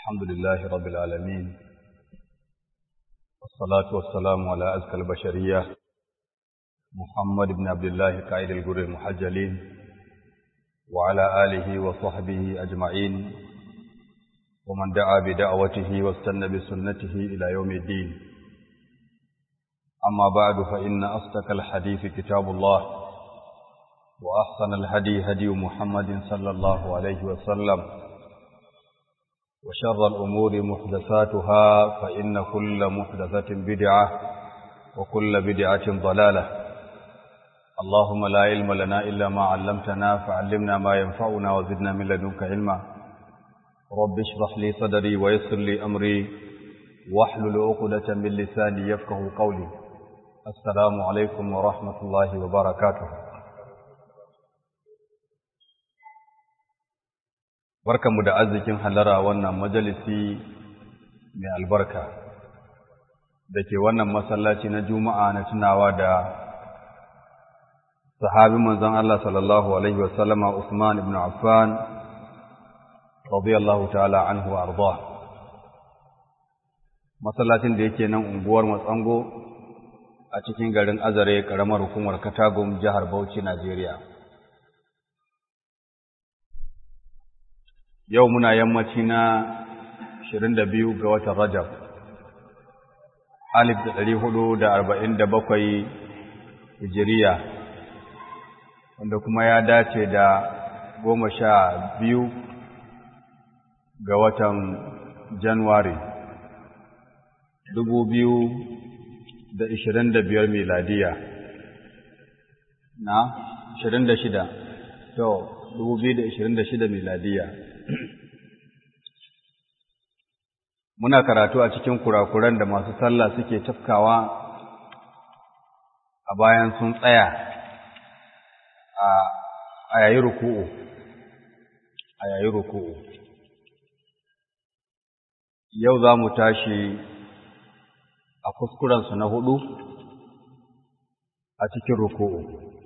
الحمد لله رب العالمين والصلاة والسلام على أزكى البشرية محمد بن عبد الله قائد الجر المحجلين وعلى آله وصحبه أجمعين ومن دعا بدعوته واستنى بسنته إلى يوم الدين أما بعد فإن أصدق الحديث كتاب الله وأحسن الهدي هدي محمد صلى الله عليه وسلم وشر الأمور محدثاتها فإن كل محدثة بدعة وكل بدعة ضلالة اللهم لا علم لنا إلا ما علمتنا فعلمنا ما ينفعنا وزدنا من لدنك علما رب اشرح لي صدري ويسر لي أمري واحلل عقدة من لساني يفقه قولي السلام عليكم ورحمة الله وبركاته barkanmu da arzikin halara wannan majalisi mai albarka da ke wannan masallaci na juma'a na tunawa da sahabi manzon Allah sallallahu alaihi wasallama Usman ibn Affan radiyallahu ta'ala anhu wa arda masallacin da yake nan unguwar Matsango a cikin garin Azare karamar hukumar Katagum jihar Bauchi Najeriya yau muna yammaci na 22 ga watan Rajab alif da ɗari hudu da arba'in da bakwai hijiriya wanda kuma ya dace da goma sha biyu ga watan Januwari dubu biyu da ishirin da biyar miladiya na ishirin da shida to dubu biyu da ishirin da shida miladiya muna karatu a cikin kurakuran da masu sallah suke tafkawa a bayan sun tsaya a yayi ruku'u a yayi ruku'u yau za mu tashi a kuskurensu na hudu a cikin ruku'u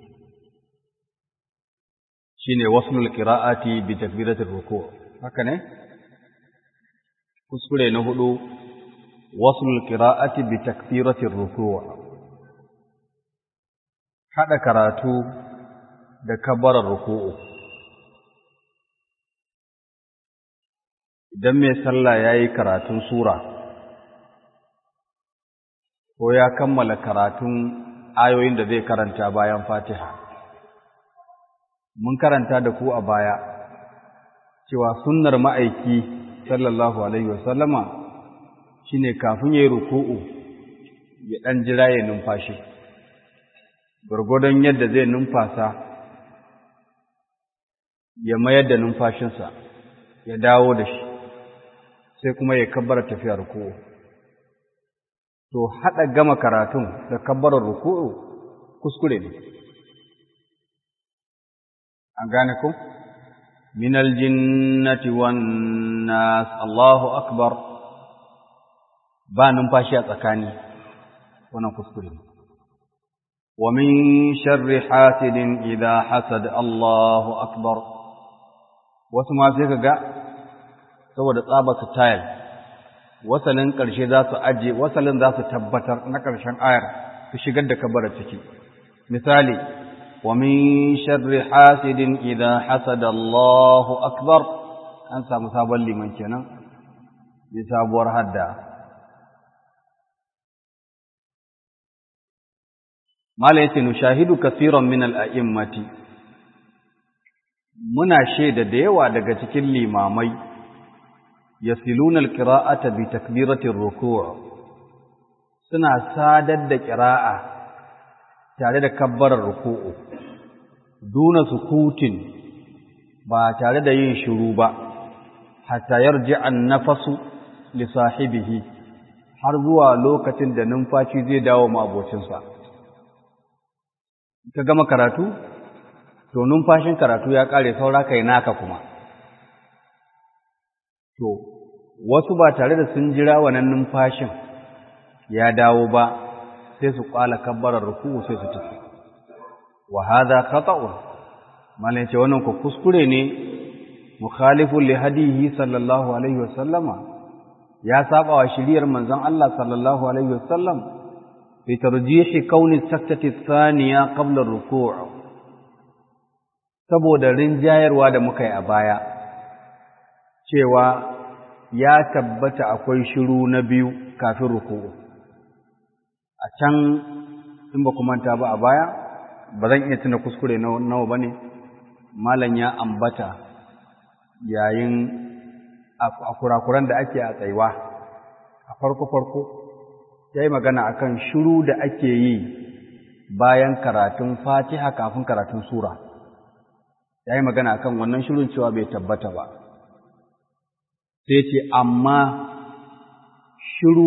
shine waslul qira'ati bi takbiratir ruku' haka ne kuskure na hudu waslul qira'ati bi takbiratir ruku' hada karatu da kabbarar ruku'u idan mai sallah yayi karatun sura ko ya kammala karatun ayoyin da zai karanta bayan Fatiha mun karanta da ku a baya cewa sunnar ma'aiki sallallahu alaihi wasallama shine kafin yayi ruku'u ya dan jira ya numfashi gurgudun yadda zai numfasa ya mayar da numfashinsa ya dawo da shi sai kuma ya kabbara tafiya ruku'u to hada gama karatun da kabbarar ruku'u kuskure ne an gane ku minal jinnati wan nas Allahu akbar ba numfashi a tsakani wannan kuskure wa min sharri hasidin idha hasad Allahu akbar wasu ma sai kaga saboda tsaba su tayal wasalin ƙarshe za su aje wasalin za su tabbatar na ƙarshen ayar su shigar da kabara ciki misali ومن شر حاسد إذا حسد الله أكبر an samu sabon liman kenan bi sabuwar hadda mala yace nushahidu kaseeran min al-a'immati muna shaida da yawa daga cikin limamai yasiluna al-qira'ata bi takbirati ar-ruku' suna sadar da qira'a tare da kabbarar ruku'u duna sukutin ba tare da yin shiru ba hatta yarji an-nafasu li sahibihi har zuwa lokacin da numfashi zai dawo ma abocinsa ka gama karatu to numfashin karatu ya kare saura kai naka kuma to wasu ba tare da sun jira wannan numfashin ya dawo ba sai su kwala kabbarar ruku'u sai su tafi wa hadha khata'un malai ce wannan ku kuskure ne mukhalifun li hadihi sallallahu alaihi wasallama ya saba wa shiriyar manzon Allah sallallahu alaihi wasallam fi tarjihi kauni saktati thaniya qabla ar-ruku' saboda rinjayarwa da muka yi a baya cewa ya tabbata akwai shiru na biyu kafin ruku'u a can in ba ku manta ba a baya ba zan iya tuna kuskure nawa ba ne malam ya ambata yayin a kurakuran da ake a tsaiwa a farko-farko ya yi magana akan shiru da ake yi bayan karatun fatiha kafin karatun sura ya yi magana akan wannan shirin cewa bai tabbata ba sai ce amma shiru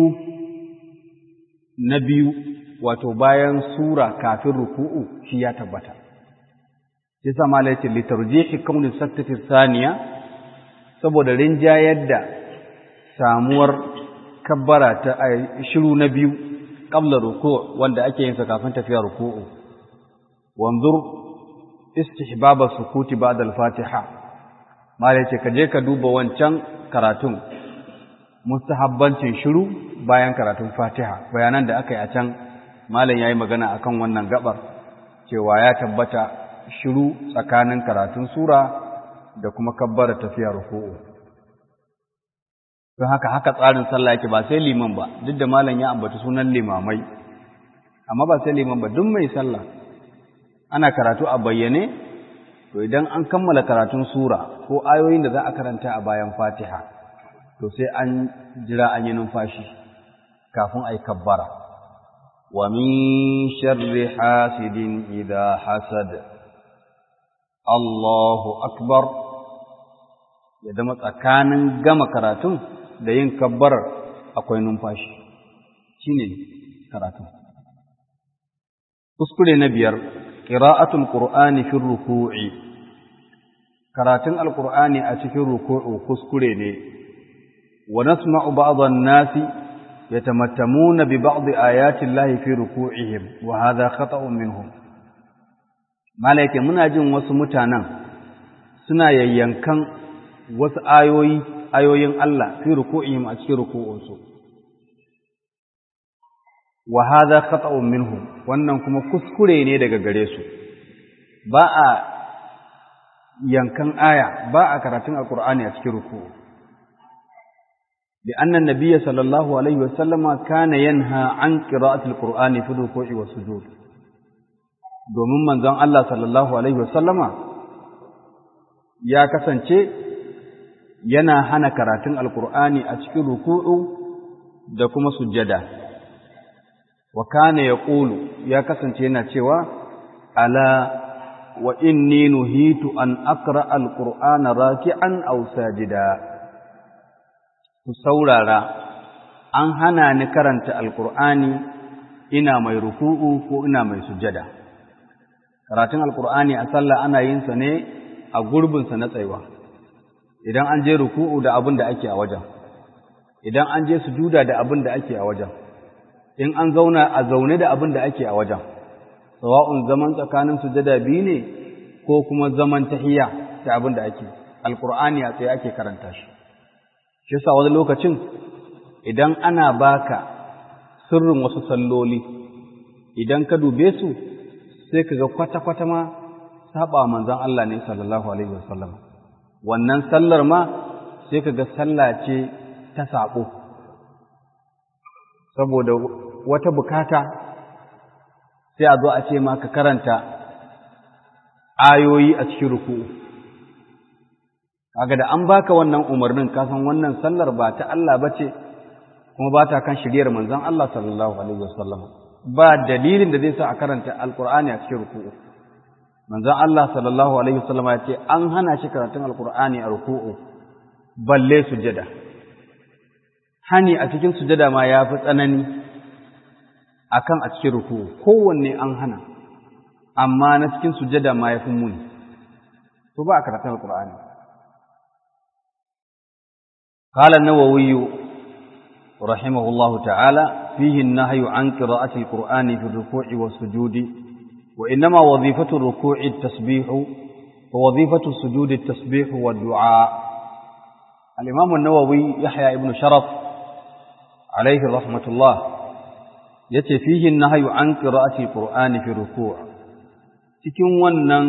na biyu wato bayan sura kafin ruku'u shi ya tabbata sai sama laifin litarjihi kaunin saktati saniya saboda rinjayar da samuwar kabbara ta shiru na biyu qabla ruku' wanda ake yin sa kafin tafiya ruku'u wanzur istihbab as-sukuti ba'da al-fatiha mala yace ka je ka duba wancan karatun mustahabbancin shiru bayan karatun fatiha bayanan da aka yi a can malam yayi magana akan wannan gabar cewa ya tabbata shiru tsakanin karatun sura da kuma kabbara tafiya ruku'u don haka haka tsarin sallah yake ba sai liman ba duk da malam ya ambaci sunan limamai amma ba sai liman ba duk mai sallah ana karatu a bayyane to idan an kammala karatun sura ko ayoyin da za a karanta a bayan fatiha to sai an jira an yi numfashi kafin a yi kabbara wa min sharri hasidin idha hasad Allahu akbar ya zama tsakanin gama karatun da yin kabbarar akwai numfashi shine karatun kuskure na biyar qira'atul qur'ani fi ruku'i karatun alqur'ani a cikin ruku'u kuskure ne wa nasma'u ba'd an-nasi yatamattamuna bi ba'd ayati llahi fi ruku'ihim wa hadha khata'un minhum malaike muna jin wasu mutanen suna yayyankan wasu ayoyi ayoyin Allah fi ruku'ihim a cikin ruku'unsu wa hadha khata'un minhum wannan kuma kuskure ne daga gare su ba a yankan aya ba a karatun alqur'ani a cikin ruku'u لأن النبي صلى الله عليه وسلم كان ينهى عن قراءة القرآن في الركوع والسجود domin manzon Allah sallallahu alaihi wasallama ya kasance yana hana karatun alkur'ani a cikin ruku'u da kuma sujjada wa kana yaqulu ya kasance yana cewa ala wa inni nuhitu an aqra alqur'ana raki'an aw sajida ku saurara an hana ni karanta alkur'ani ina mai ruku'u ko ina mai sujjada karatun alkur'ani a sallah ana yin sa ne a gurbinsa na tsayuwa idan an je ruku'u da abin da ake a wajen idan an je sujuda da abin da ake a wajen in an zauna a zaune da abin da ake a wajen sawa'un zaman tsakanin sujada biyu ne ko kuma zaman tahiyya da abin da ake alkur'ani a tsaye ake karanta shi shi yasa wani lokacin idan ana baka sirrin wasu salloli idan ka dube su sai ka ga kwata-kwata ma saba manzon Allah ne sallallahu alaihi wasallam wannan sallar ma sai ka ga sallah ce ta sabo saboda wata bukata sai a zo a ce ma ka karanta ayoyi a cikin ruku'u kaga da an baka wannan umarnin ka san wannan sallar ba ta Allah bace kuma ba ta kan shiriyar manzon Allah sallallahu alaihi wasallam ba dalilin da zai sa a karanta alqur'ani a cikin ruku'u manzon Allah sallallahu alaihi wasallam ya ce an hana shi karatun alqur'ani a ruku'u balle sujada hani a cikin sujada ma ya fi tsanani akan a cikin ruku'u kowanne an hana amma na cikin sujada ma ya fi muni to ba a karatun alqur'ani قال النووي رحمه الله تعالى فيه النهي عن قراءة القرآن في الركوع والسجود وإنما وظيفة الركوع التسبيح ووظيفة السجود التسبيح والدعاء الإمام النووي يحيى ابن شرف عليه رحمة الله يتي فيه النهي عن قراءة القرآن في الركوع cikin wannan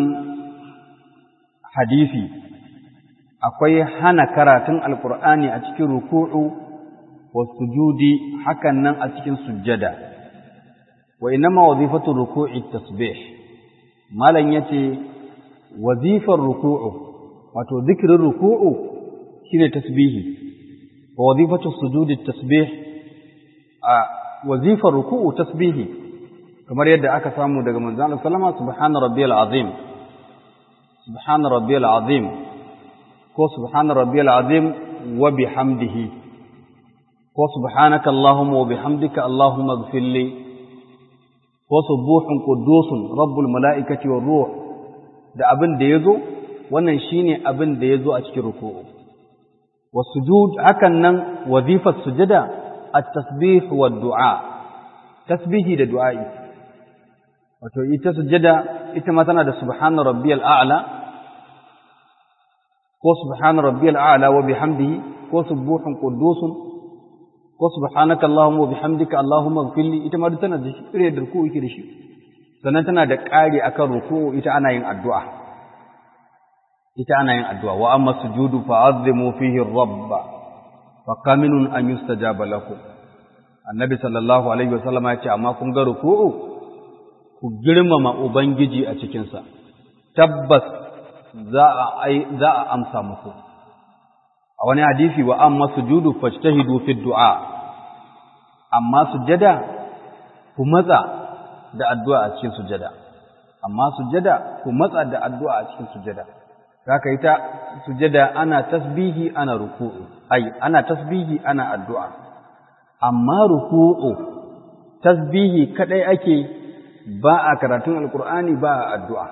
hadisi akwai hana karatun alkur'ani a cikin ruku'u wa sujudi hakan nan a cikin sujjada wa inama wazifatu ruku'i tasbih malan yace wazifar ruku'u wato zikirin ruku'u shine tasbihi wa wazifatu sujudi tasbih a wazifar ruku'u tasbihi kamar yadda aka samu daga manzon Allah sallama subhana rabbiyal azim subhana rabbiyal azim ko subhana rabbiyal azim wa bihamdihi ko subhanaka allahumma wa bihamdika allahumma ighfirli ko subuhun qudusun rabbul malaikati war ruh da abin da yazo wannan shine abin da yazo a cikin ruku'u wasujud hakan nan wazifar sujada at-tasbih wa du'a tasbihi da du'a'i wato ita sujada ita ma tana da subhana rabbiyal a'la ko subhana rabbiyal a'la wa bihamdihi ko subuhun qudusun ko subhanaka allahumma wa bihamdika allahumma ighfirli ita ma tana da shi da ruku'u yake da shi sannan tana da ƙari akan ruku'u ita ana yin addu'a ita ana yin addu'a wa amma sujudu fa'azzimu fihi rabb fa kaminun an yustajaba lakum annabi sallallahu alaihi wasallam ya ce amma kun ga ruku'u ku girmama ubangiji a cikin sa tabbas za a za a amsa muku a wani hadisi wa amma sujudu fajtahidu fi du'a amma sujada ku matsa da addu'a a cikin sujada amma sujada ku matsa da addu'a a cikin sujada Zaka ita sujada ana tasbihi ana ruku'u ai ana tasbihi ana addu'a amma ruku'u tasbihi kadai ake ba a karatun alqur'ani ba a addu'a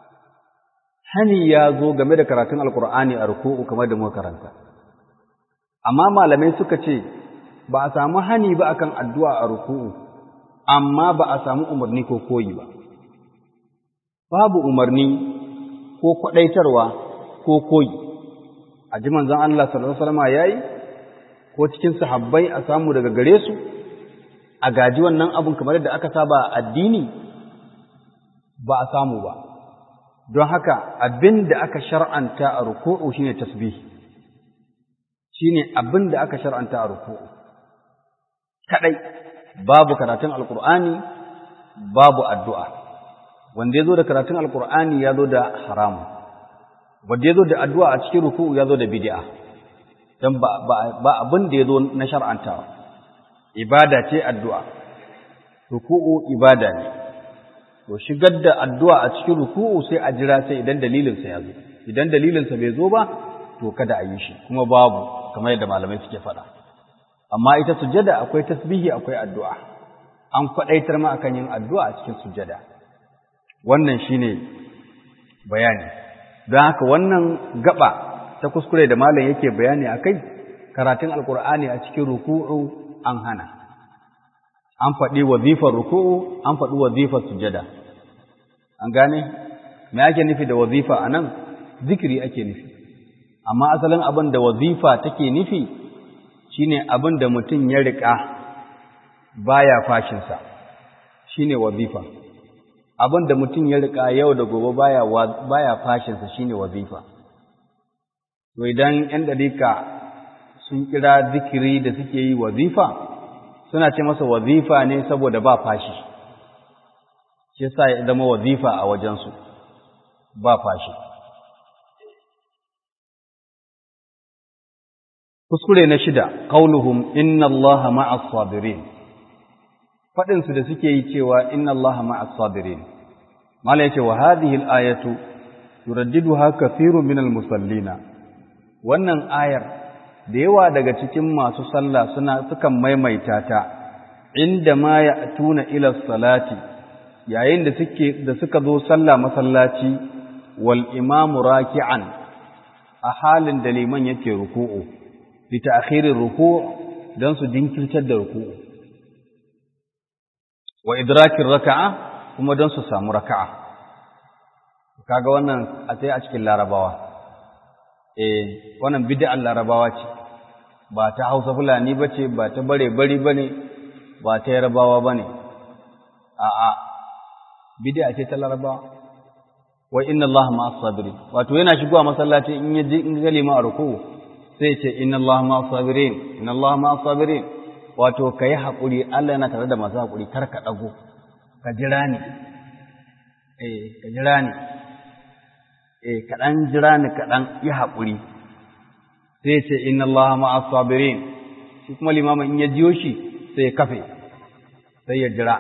hani ya zo game da karatun alqur'ani a ruku'u kamar da muka karanta amma malamai suka ce ba a samu hani ba akan addu'a a ruku'u amma ba a samu umarni ko koyi ba babu umarni ko kwaɗaitarwa ko koyi a ji manzon Allah sallallahu alaihi wasallam yayi ko cikin sahabbai a samu daga gare su a gaji wannan abun kamar yadda aka saba addini ba a samu ba don haka abin da aka shar'anta a ruku'u shine tasbih shine abin da aka shar'anta a ruku'u kadai babu karatun alqur'ani babu addu'a wanda ya zo da karatun alkur'ani ya zo da haramu wanda ya zo da addu'a a cikin ruku'u ya zo da bid'a don ba abin da ya zo na shar'antawa ibada ce addu'a ruku'u ibada ne to shigar da addu'a a cikin ruku'u sai a jira sai idan dalilinsa ya zo idan dalilinsa bai zo ba to kada a yi shi kuma babu kamar yadda malamai suke faɗa amma ita sujada akwai tasbihi akwai addu'a an kwaɗaitar ma akan yin addu'a a cikin sujada wannan shine bayani don haka wannan gaba ta kuskure da malam yake bayani akai karatun alkur'ani a cikin ruku'u an hana an faɗi wazifar ruku'u an faɗi wazifar sujada an gane me ake nufi da wazifa anan zikiri ake nufi amma asalin abin da wazifa take nufi shine abin da mutum ya riƙa baya fashinsa shine wazifa abin da mutum ya rika yau da gobe baya baya fashinsa shine wazifa to idan yan dariƙa sun kira zikiri da suke yi wazifa suna ce masa wazifa ne saboda ba fashi shi yasa ya zama wazifa a wajensu ba fashi kuskure na shida qauluhum inna allaha ma'as sabirin faɗinsu da suke yi cewa inna allaha ma'as sabirin mala yace wa hadhihi al-ayatu yuraddiduha kathirun minal musallina wannan ayar da yawa daga cikin masu sallah suna sukan maimaita ta inda ma ya'tuna ila salati yayin da suke da suka zo sallah masallaci wal imamu raki'an a halin da liman yake ruku'u bi ta'khirir ruku' dan su jinkirtar da ruku'u wa idrakin raka'a kuma dan su samu raka'a kaga wannan a sai a cikin larabawa eh wannan bid'ar larabawa ce ba ta hausa fulani ba ce ba ta bare bari ba ne ba ta yarabawa ba ne a'a bid'a ce ta larabawa wai inna Allah ma'as sabirin wato yana shigowa masallaci in yaji in ga lima a ruku sai ce inna Allah ma'as sabirin inna Allah ma'as sabirin wato kai hakuri Allah yana tare da masu hakuri kar ka dago ka jira ni eh ka jira ni eh kaɗan jira ni kaɗan yi haƙuri sai ce inna Allah ma'as sabirin shi kuma limamin in ya jiyo shi sai ya kafe sai ya jira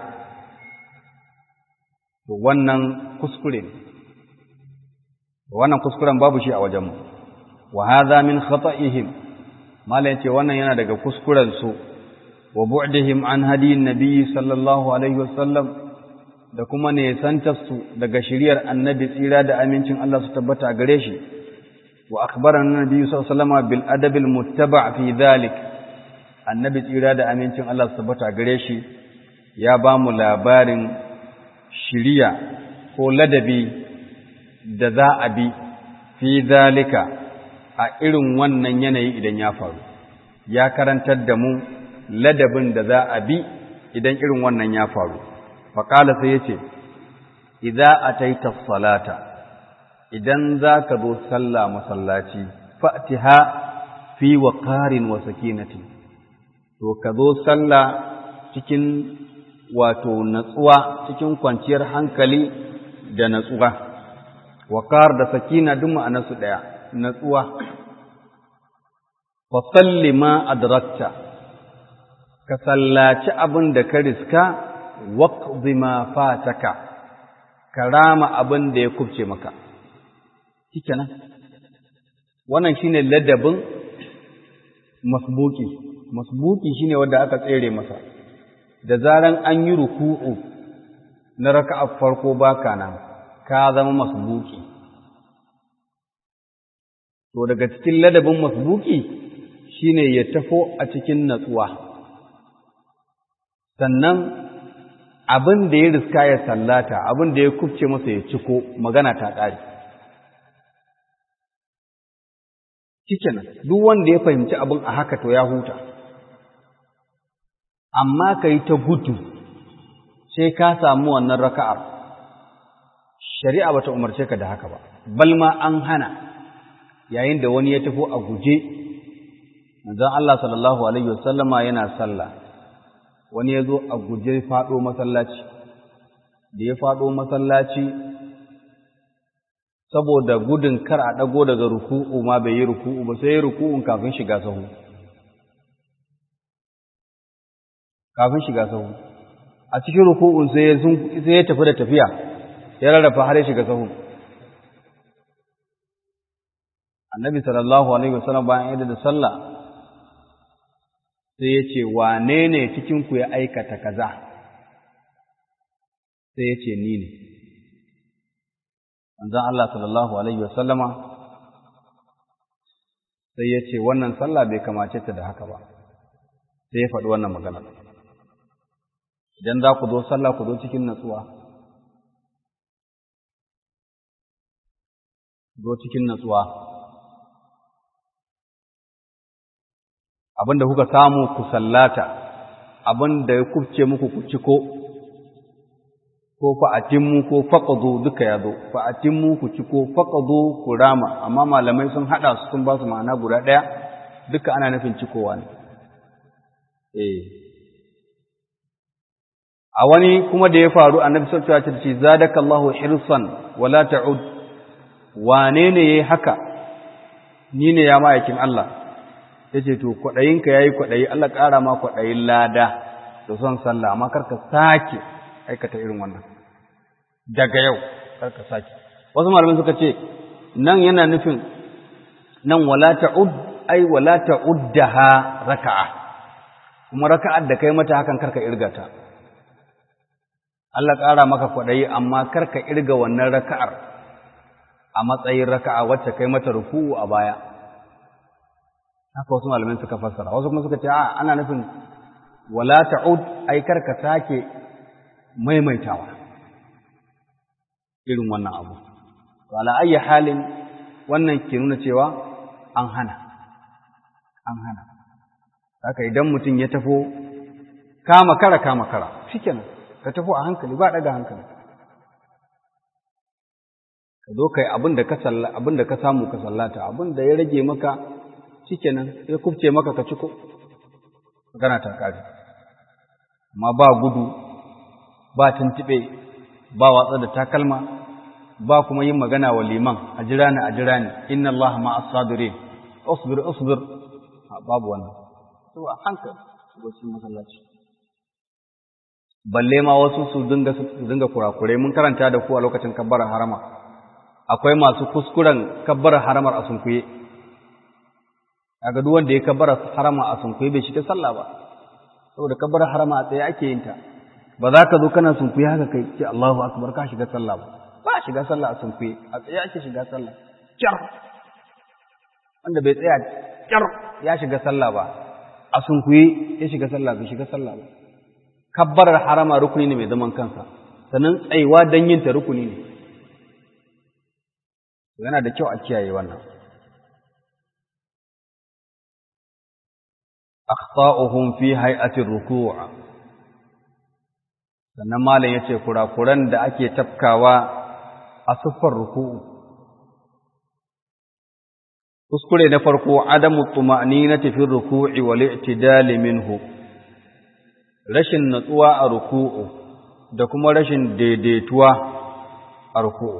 to wannan kuskure ne wannan kuskuren babu shi a wajenmu wa hadha min khata'ihim malai ce wannan yana daga kuskuren su wa bu'dihim an hadiyin nabiyyi sallallahu alaihi wasallam da kuma nesantarsu daga shiriyar annabi tsira da amincin Allah su tabbata a gare shi wa akhbarana nabi sallallahu alaihi bil adab al muttaba' fi dhalik annabi tsira da amincin Allah su tabbata a gare shi ya ba mu labarin shiriya ko ladabi da za a bi fi dhalika a irin wannan yanayi idan ya faru ya karantar da mu ladabin da za a bi idan irin wannan ya faru faƙala sai ya ce, Iza a taita salata, idan za ka zo sallah masallaci, fa'tiha fi wa ƙarin wa sakinati, to ka zo sallah cikin wato natsuwa, cikin kwanciyar hankali da natsuwa, wa da sakina duk ma'anarsu ɗaya, natsuwa. Fa salli ma adrakta, ka sallaci abin da ka riska waqdi ma fataka karama abin da ya kubce maka shikenan wannan shine ladabin masbuki masbuki shine wanda aka tsere masa da zaran an yi ruku'u na raka'a farko baka nan ka zama masbuki to daga cikin ladabin masbuki shine ya tafo a cikin natsuwa sannan abin da ya riska ya sallata abin da ya kubce masa ya ciko magana ta ƙare cikin duk wanda ya fahimci abin a haka to ya huta amma ka yi ta gudu sai ka samu wannan raka'ar shari'a bata umarce ka da haka ba balma an hana yayin da wani ya tafi a guje manzon Allah sallallahu alaihi wasallama yana sallah wani ya zo a guje faɗo masallaci da ya faɗo masallaci saboda gudun kar a ɗago daga ruku'u ma bai yi ruku'u ba sai ya ruku'un kafin shiga sahu kafin shiga sahu a cikin ruku'un sai ya tafi da tafiya ya rarrafa har ya shiga sahu annabi sallallahu alaihi wasallam bayan yadda da sallah sai ya ce wane ne cikinku ya aikata kaza sai ya ce ni ne manzan Allah sallallahu Alaihi wasallama sai ya ce wannan sallah bai kamace ta da haka ba sai ya faɗi wannan magana idan za ku zo sallah ku zo cikin natsuwa zo cikin natsuwa abinda kuka samu ku sallata abinda ya kubce muku ku ciko ko fa'atimmu ko faqadu duka yazo fa'atimmu ku ciko faqadu ku rama amma malamai sun hada su sun ba su ma'ana guda daya duka ana nufin cikowa ne eh a wani kuma da ya faru annabi sallallahu alaihi wasallam ya ce zadakallahu hirsan wala ta'ud wane ne yayi haka ni ne ya ma'aikin Allah ya ce to kwaɗayinka ya yi kwaɗayi Allah ƙara ma kwaɗayin lada da son sallah amma karka sake aikata irin wannan daga yau karka sake wasu malamin suka ce nan yana nufin nan wala ta'ud ai wala ta'uddaha raka'a kuma raka'ar da kai mata hakan karka irgata Allah ƙara maka kwaɗayi amma karka irga wannan raka'ar a matsayin raka'a wacce kai mata ruku'u a baya haka wasu malamai suka fassara wasu kuma suka ce a ana nufin wala ta'ud ai karka sake maimaitawa irin wannan abu to ala ayyi halin wannan ke nuna cewa an hana an hana haka idan mutum ya tafo kama kara kama kara shikenan ka tafo a hankali ba daga hankali ka zo kai abin da ka salla abin da ka samu ka sallata abin da ya rage maka shikenan ya kufce maka ka ciko magana ta kare amma ba gudu ba tuntube ba watsa da takalma ba kuma yin magana wa liman a jira ni a jira ni inna allaha ma as-sabirin usbir usbir babu wannan to a hankali wasu masallaci balle ma wasu su dinga su dinga kurakurai mun karanta da ku a lokacin kabbar harama akwai masu kuskuren kabbar haramar a sunkuye kaga duk wanda ya kabbar harama a sunkuye bai shiga sallah ba saboda kabbar harama a tsaye ake yin ta ba za ka zo kana sunkuye haka kai ce Allahu akbar ka shiga sallah ba ba shiga sallah a sunkuye a tsaye ake shiga sallah kyar wanda bai tsaya kyar ya shiga sallah ba a sunkuye ya shiga sallah bai shiga sallah ba kabbarar harama rukuni ne mai zaman kansa sannan tsayuwa don yin ta rukuni ne yana da kyau a kiyaye wannan akhta'uhum fi hay'atir ruku' sannan malam yace kurakuran da ake tafkawa a siffar ruku'u kuskure na farko adamu tuma'ninati fi ruku'i wal i'tidal minhu rashin natsuwa a ruku'u da kuma rashin daidaituwa a ruku'u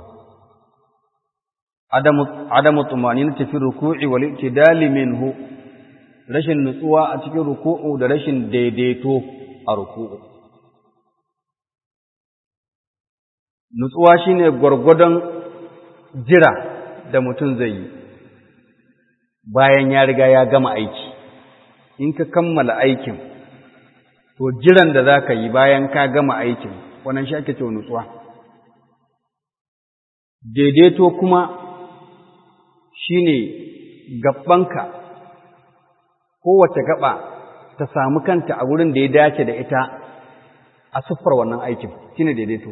adamu adamu tuma'ninati fi ruku'i wal i'tidal minhu rashin nutsuwa a cikin ruku'u da rashin daidaito a ruku'u nutsuwa shine gwargwadon jira da mutum zai yi bayan ya riga ya gama aiki in ka kammala aikin to jiran da za ka yi bayan ka gama aikin wannan shi ake cewa nutsuwa daidaito kuma shine gabbanka kowace gaba ta samu kanta a wurin da ya dace da ita a siffar wannan aikin shine daidaito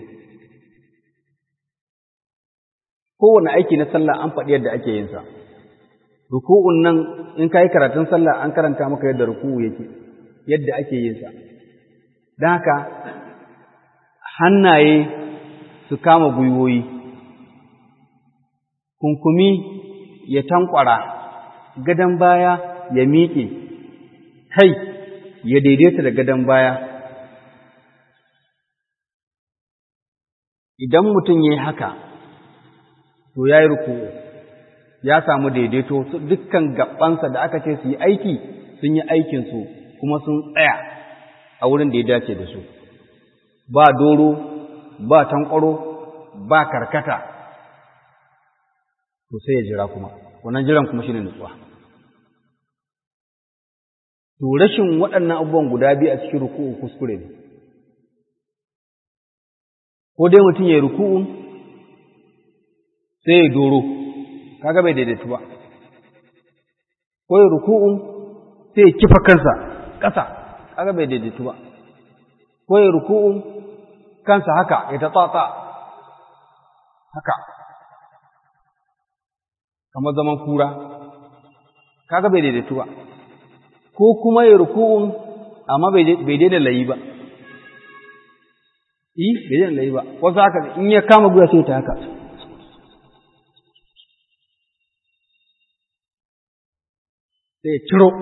kowane aiki na sallah an faɗi yadda ake yin sa ruku'un nan in kai karatun sallah an karanta maka yadda ruku'u yake yadda ake yin sa don haka hannaye su kama gwiwoyi kunkumi ya tankwara gadon baya ya miƙe kai ya daidaita da gadon baya idan mutum ya yi haka to ya yi ruku'u ya samu daidaito dukkan gabansa da aka ce su yi aiki sun yi aikinsu kuma sun tsaya a wurin da ya dace da su ba doro ba tankwaro ba karkata to sai ya jira kuma wannan jiran kuma shine nutsuwa to rashin waɗannan abubuwan guda biyu a cikin ruku'u kuskure ne ko dai mutum ya yi ruku'u sai ya doro kaga bai daidaitu ba ko ya ruku'u sai ya kifa kansa ƙasa kaga bai daidaitu ba ko ya ruku'u kansa haka ya tatsatsa haka kamar zaman kura kaga bai daidaitu ba ko kuma ya ruku'un amma bai daida layi ba yi bai daida layi ba wasu haka in ya kama guya sai ta haka sai ya ciro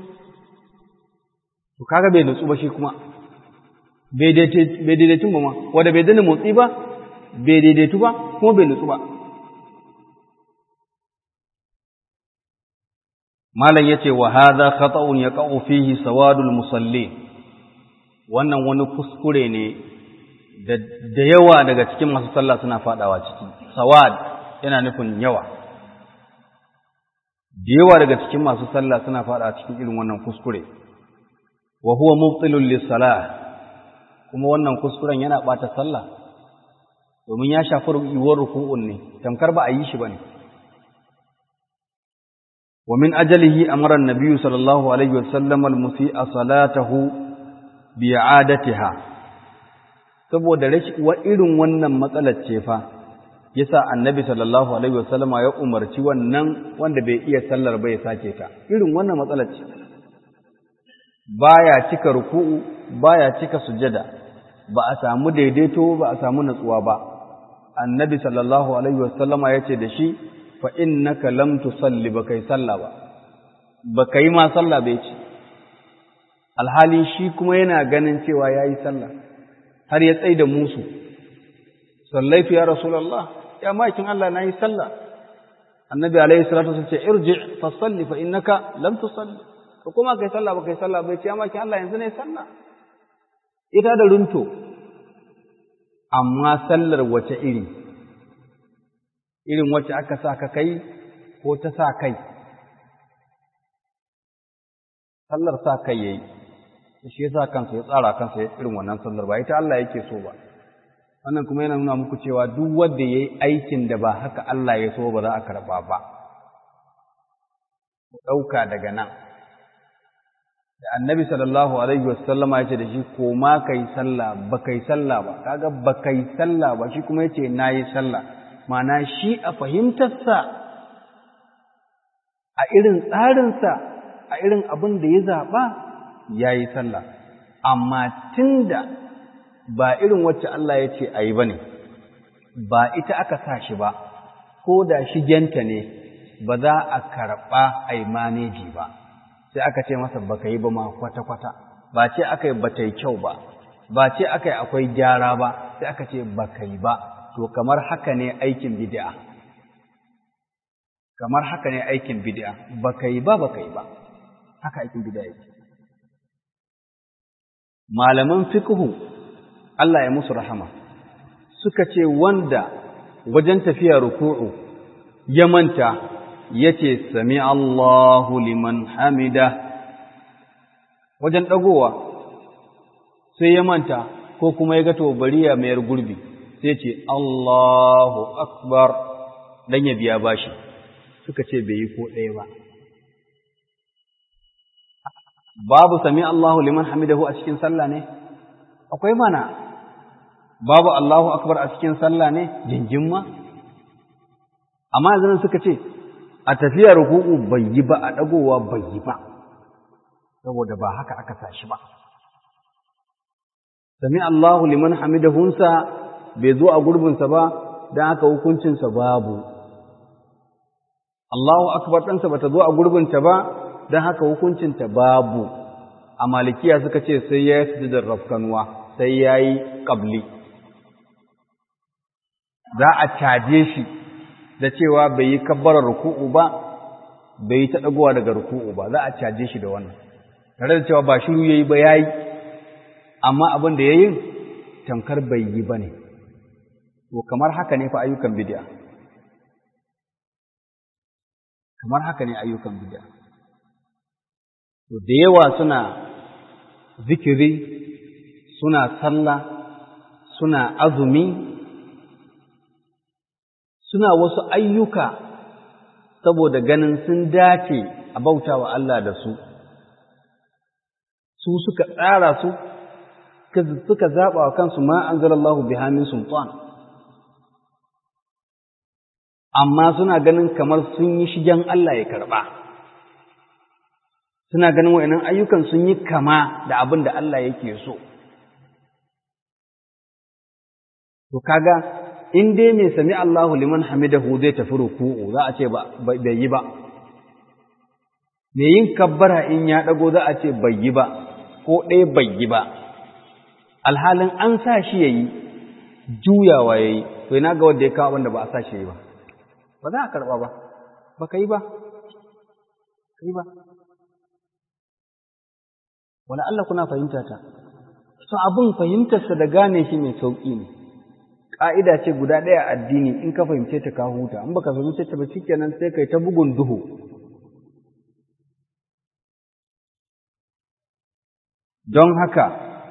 to kaga bai nutsu ba shi kuma bai daidaitun ba ma wanda bai dana motsi ba bai daidaitu ba kuma bai nutsu ba malam yace wa hadha khata'un yaqa'u fihi sawadul musallin wannan wani kuskure ne da yawa daga cikin masu sallah suna fadawa ciki sawad yana nufin yawa da yawa daga cikin masu sallah suna fadawa cikin irin wannan kuskure wa huwa mubtilun lis-salah kuma wannan kuskuren yana bata sallah domin ya shafi yiwuwar ruku'un ne tamkar ba a yi shi bane ومن أجله أمر النبي صلى الله عليه وسلم المسيء صلاته بإعادتها saboda wa irin wannan matsalar ce fa yasa annabi sallallahu alaihi wasallama ya umarci wannan wanda bai iya sallar ba ya sake ta irin wannan matsalar ce baya cika ruku'u baya cika sujada ba a samu daidaito ba a samu natsuwa ba annabi sallallahu alaihi wasallama ya ce da shi fa innaka lam tusalli ba kai sallah ba ba kai ma sallah bai ce alhali shi kuma yana ganin cewa yayi sallah har ya tsaida musu sallaitu ya rasulullah ya makin Allah nayi sallah annabi alaihi salatu wasallam ce irji fa salli fa innaka lam tusalli ko kuma kai sallah ba kai sallah bai ce ya makin Allah yanzu ne sallah ita da runto amma sallar wace iri irin wacce aka sa ka kai ko ta sa kai sallar sa kai yayi shi yasa kansa ya tsara kansa irin wannan sallar ba ita Allah yake so ba wannan kuma yana nuna muku cewa duk wanda yayi aikin da ba haka Allah ya so ba za a karba ba ku dauka daga nan da annabi sallallahu alaihi wasallama ya ce da shi ko ma kai sallah ba kai sallah ba kaga ba kai sallah ba shi kuma yace nayi sallah mana shi a fahimtarsa a irin tsarinsa a irin abin da ya zaɓa ya yi sallah amma tunda ba irin wacce Allah ya ce a yi ba ne ba ita aka sa shi ba ko da shigenta ne ba za a karɓa a yi maneji ba sai aka ce masa baka yi ba ma kwata-kwata ba ce aka yi ba ta yi kyau ba ba ce aka yi akwai gyara ba sai aka ce baka yi ba to kamar haka ne aikin bid'a kamar haka ne aikin bid'a baka yi ba baka yi ba haka aikin bid'a yake malaman fiqhu Allah ya musu rahama suka ce wanda wajen tafiya ruku'u ya manta yace sami Allahu liman hamida wajen dagowa sai ya manta ko kuma ya ga to bari ya mayar gurbi sai ce Allahu akbar dan ya biya bashi suka ce bai yi ko ɗaya ba babu sami Allahu liman hamidahu a cikin sallah ne akwai mana babu Allahu akbar a cikin sallah ne jinjin ma amma yanzu suka ce a tafiya ruku'u bai yi ba a dagowa bai yi ba saboda ba haka aka sashi ba sami Allahu liman hamidahunsa bai zo a gurbinsa ba don haka hukuncinsa babu Allahu akbar ɗansa ba ta zo a gurbinta ba don haka hukuncinta babu a malikiya suka ce sai ya yi sujudar rafkanuwa sai ya yi ƙabli za a caje shi da cewa bai yi kabbarar ruku'u ba bai yi ta ɗagowa daga ruku'u ba za a caje shi da wannan tare da cewa ba shiru ya yi ba ya yi amma abin da ya yi tamkar bai yi ba ne to kamar haka ne fa ayyukan bid'a kamar haka ne ayyukan bid'a to da yawa suna zikiri suna sallah suna azumi suna wasu ayyuka saboda ganin sun dace a bautawa Allah da su su suka tsara su suka zaɓa wa kansu ma anzalallahu biha min sultan amma suna ganin kamar sun yi shigen Allah ya karɓa. Suna ganin wa'inan ayyukan sun yi kama da abin da Allah yake so. To kaga, in dai mai sami Allahu liman hamidahu zai tafi ruku'u za a ce bai yi ba. Mai yin kabbara in ya ɗago za a ce bai yi ba, ko ɗaya bai yi ba. Alhalin an sa shi ya yi, juyawa ya yi, to ina ga wanda ya kawo wanda ba a sa shi ya yi ba. ba za a karɓa ba ba ka yi ba ka yi ba wani Allah kuna fahimta ta so abin fahimtarsa da gane shi mai sauƙi ne ƙa'ida ce guda ɗaya addini in ka fahimce ta ka huta in baka fahimce ta ba shikenan sai kai ta bugun duhu don haka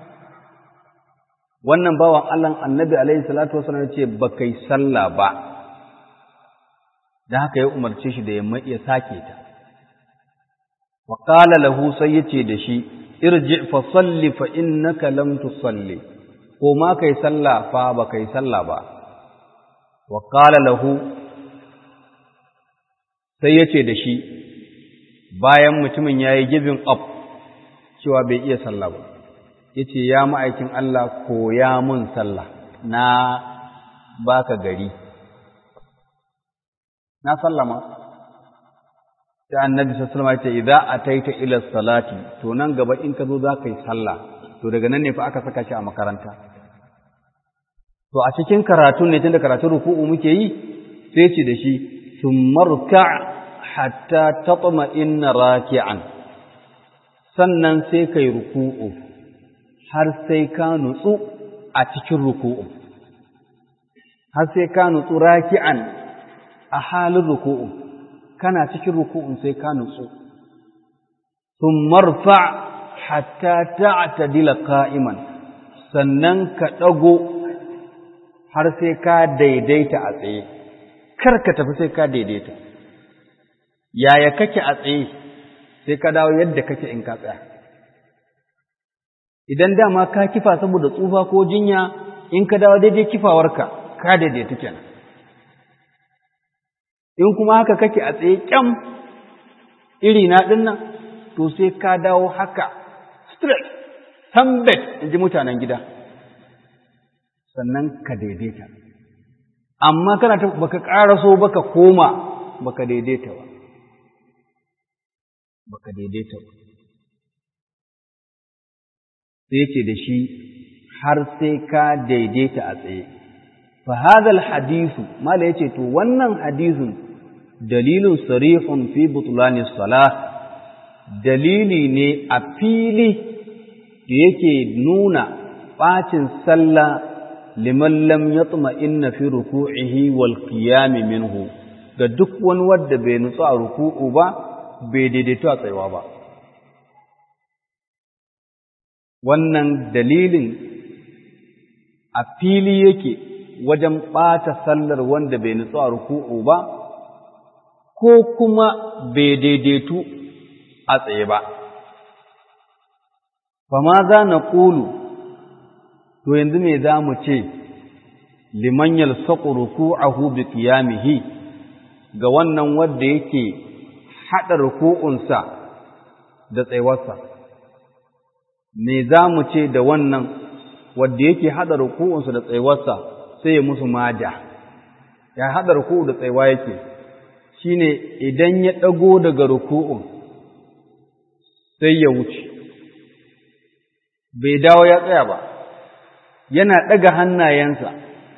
wannan bawan Allah annabi alaihi salatu wasallam ce ba kai sallah ba da haka ya umarce shi da ya sake ta wa qala lahu sai yace da shi irji fa salli fa innaka lam tusalli ko ma kai sallah fa ba kai sallah ba wa qala lahu sai yace da shi bayan mutumin yayi giving up cewa bai iya sallah ba yace ya ma'aikin Allah koya mun sallah na baka gari na sallama sai annabi sallallahu alaihi wasallam ya ce idza ataita ila salati to nan gaba in ka zo za ka yi sallah to daga nan ne fa aka saka shi a makaranta to a cikin karatu ne tunda karatun ruku'u muke yi sai ce da shi summarka hatta tatma inna raki'an sannan sai kai ruku'u har sai ka nutsu a cikin ruku'u har sai ka nutsu raki'an a halin ruku'u kana cikin ruku'un sai ka nutsu summarfa hatta ta'tadila qa'iman sannan ka dago har sai ka daidaita a tsaye kar ka tafi sai ka daidaita yaya kake a tsaye sai ka dawo yadda kake in ka tsaya idan dama ka kifa saboda tsufa ko jinya in ka dawo daidai kifawarka ka daidaita kenan in kuma haka kake a tsaye kyam iri na dinnan to sai ka dawo haka straight tambet in ji mutanen gida sannan ka daidaita amma kana ta baka ƙaraso baka koma baka daidaita ba baka daidaita ba sai ce da shi har sai ka daidaita a tsaye fa hadha hadisu mala yace to wannan hadisin dalilun sarihun fi butlani salah dalili ne a fili da yake nuna ɓacin sallah liman lam yatma inna fi ruku'ihi wal qiyam minhu ga duk wani wanda bai nutsu a ruku'u ba bai daidaito a tsayuwa ba wannan dalilin a fili yake wajen ɓata sallar wanda bai nutsu a ruku'u ba ko kuma bai daidaitu a tsaye ba fama za na ƙulu to yanzu me za mu ce liman yalsaqu ruku'ahu bi qiyamihi ga wannan wanda yake hada ruku'unsa da tsayuwarsa me za mu ce da wannan wanda yake hada ruku'unsa da tsayuwarsa sai ya musu maja ya hada ruku'u da tsayuwa yake shine idan ya dago daga ruku'un sai ya wuce bai dawo ya tsaya ba yana ɗaga hannayensa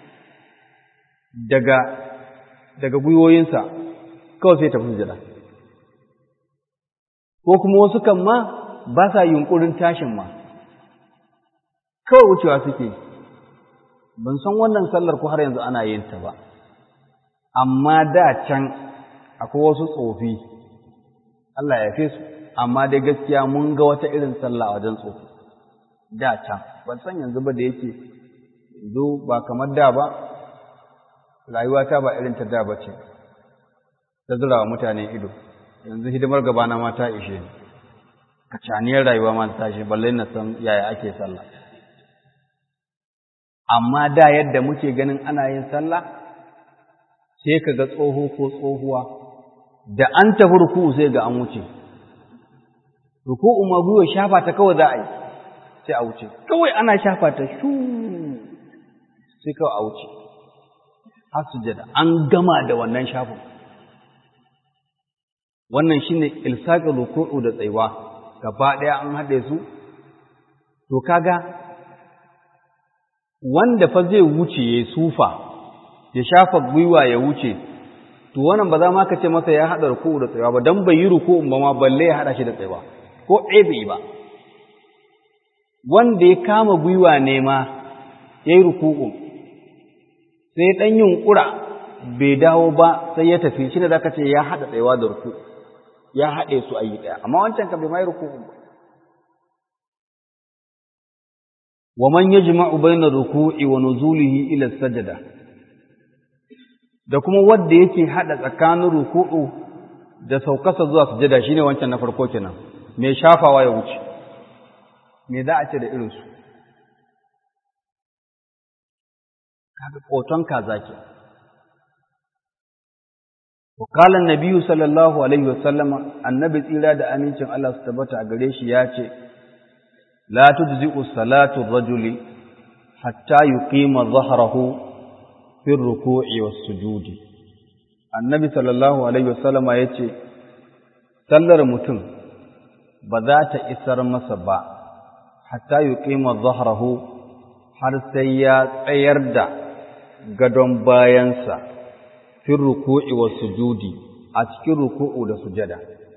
daga daga gwiwoyinsa kawai sai tafi sujada ko kuma wasu kan ma ba sa yunkurin tashin ma kawai wucewa suke ban san wannan sallar ko har yanzu ana yin ta ba amma da can akwai wasu tsofi Allah ya fi su amma dai gaskiya mun ga wata irin sallah a wajen tsofi da can ban san yanzu ba da yake yanzu ba kamar da ba rayuwata ba irin ta da ba ce ta zura wa mutane ido yanzu hidimar gabana ma ta ishe ni kacaniyar rayuwa ma ta shi balle na san yaya ake sallah amma da yadda muke ganin ana yin sallah sai ka ga tsoho ko tsohuwa da an tafi ruku'u sai ga an wuce ruku'u ma gwiwa shafa ta kawai za a yi sai a wuce kawai ana shafa ta shu sai kawai a wuce har sujada an gama da wannan shafin wannan shine ilsaqul ruku'u da tsayuwa gaba daya an hade su to kaga wanda fa zai wuce ya sufa ya shafa gwiwa ya wuce to wannan ba za ma ka ce masa ya hada ruku'u da tsayuwa ba dan bai yi ruku'un ba ma balle ya hada shi da tsayuwa ko bai ba wanda ya kama gwiwa ne ma ya yi ruku'un sai ɗan yunƙura bai dawo ba sai ya tafi shi ne za ka ce ya haɗa tsayawa da ruku ya haɗe su a yi ɗaya amma wancan ka bai mai ruku ba wa man yajma'u bayna ruku'i wa nuzulihi ila sajada da kuma wanda yake haɗa tsakanin ruku'u da saukarsa zuwa sujada shine wancan na farko kenan mai shafawa ya wuce me za a ce da irinsu kaga ƙoton kaza ke وقال النبي صلى الله عليه وسلم النبي tsira da amincin Allah su tabbata a gare shi ya ce la tujzi'u salatu rajuli hatta yuqima dhahrahu fi ruku'i was sujudi annabi sallallahu alaihi wasallam ya ce sallar mutum ba za ta isar masa ba hatta yuqima dhahrahu har sai ya tsayar da gadon bayansa fi ruku'i wa sujudi a cikin ruku'u da sujada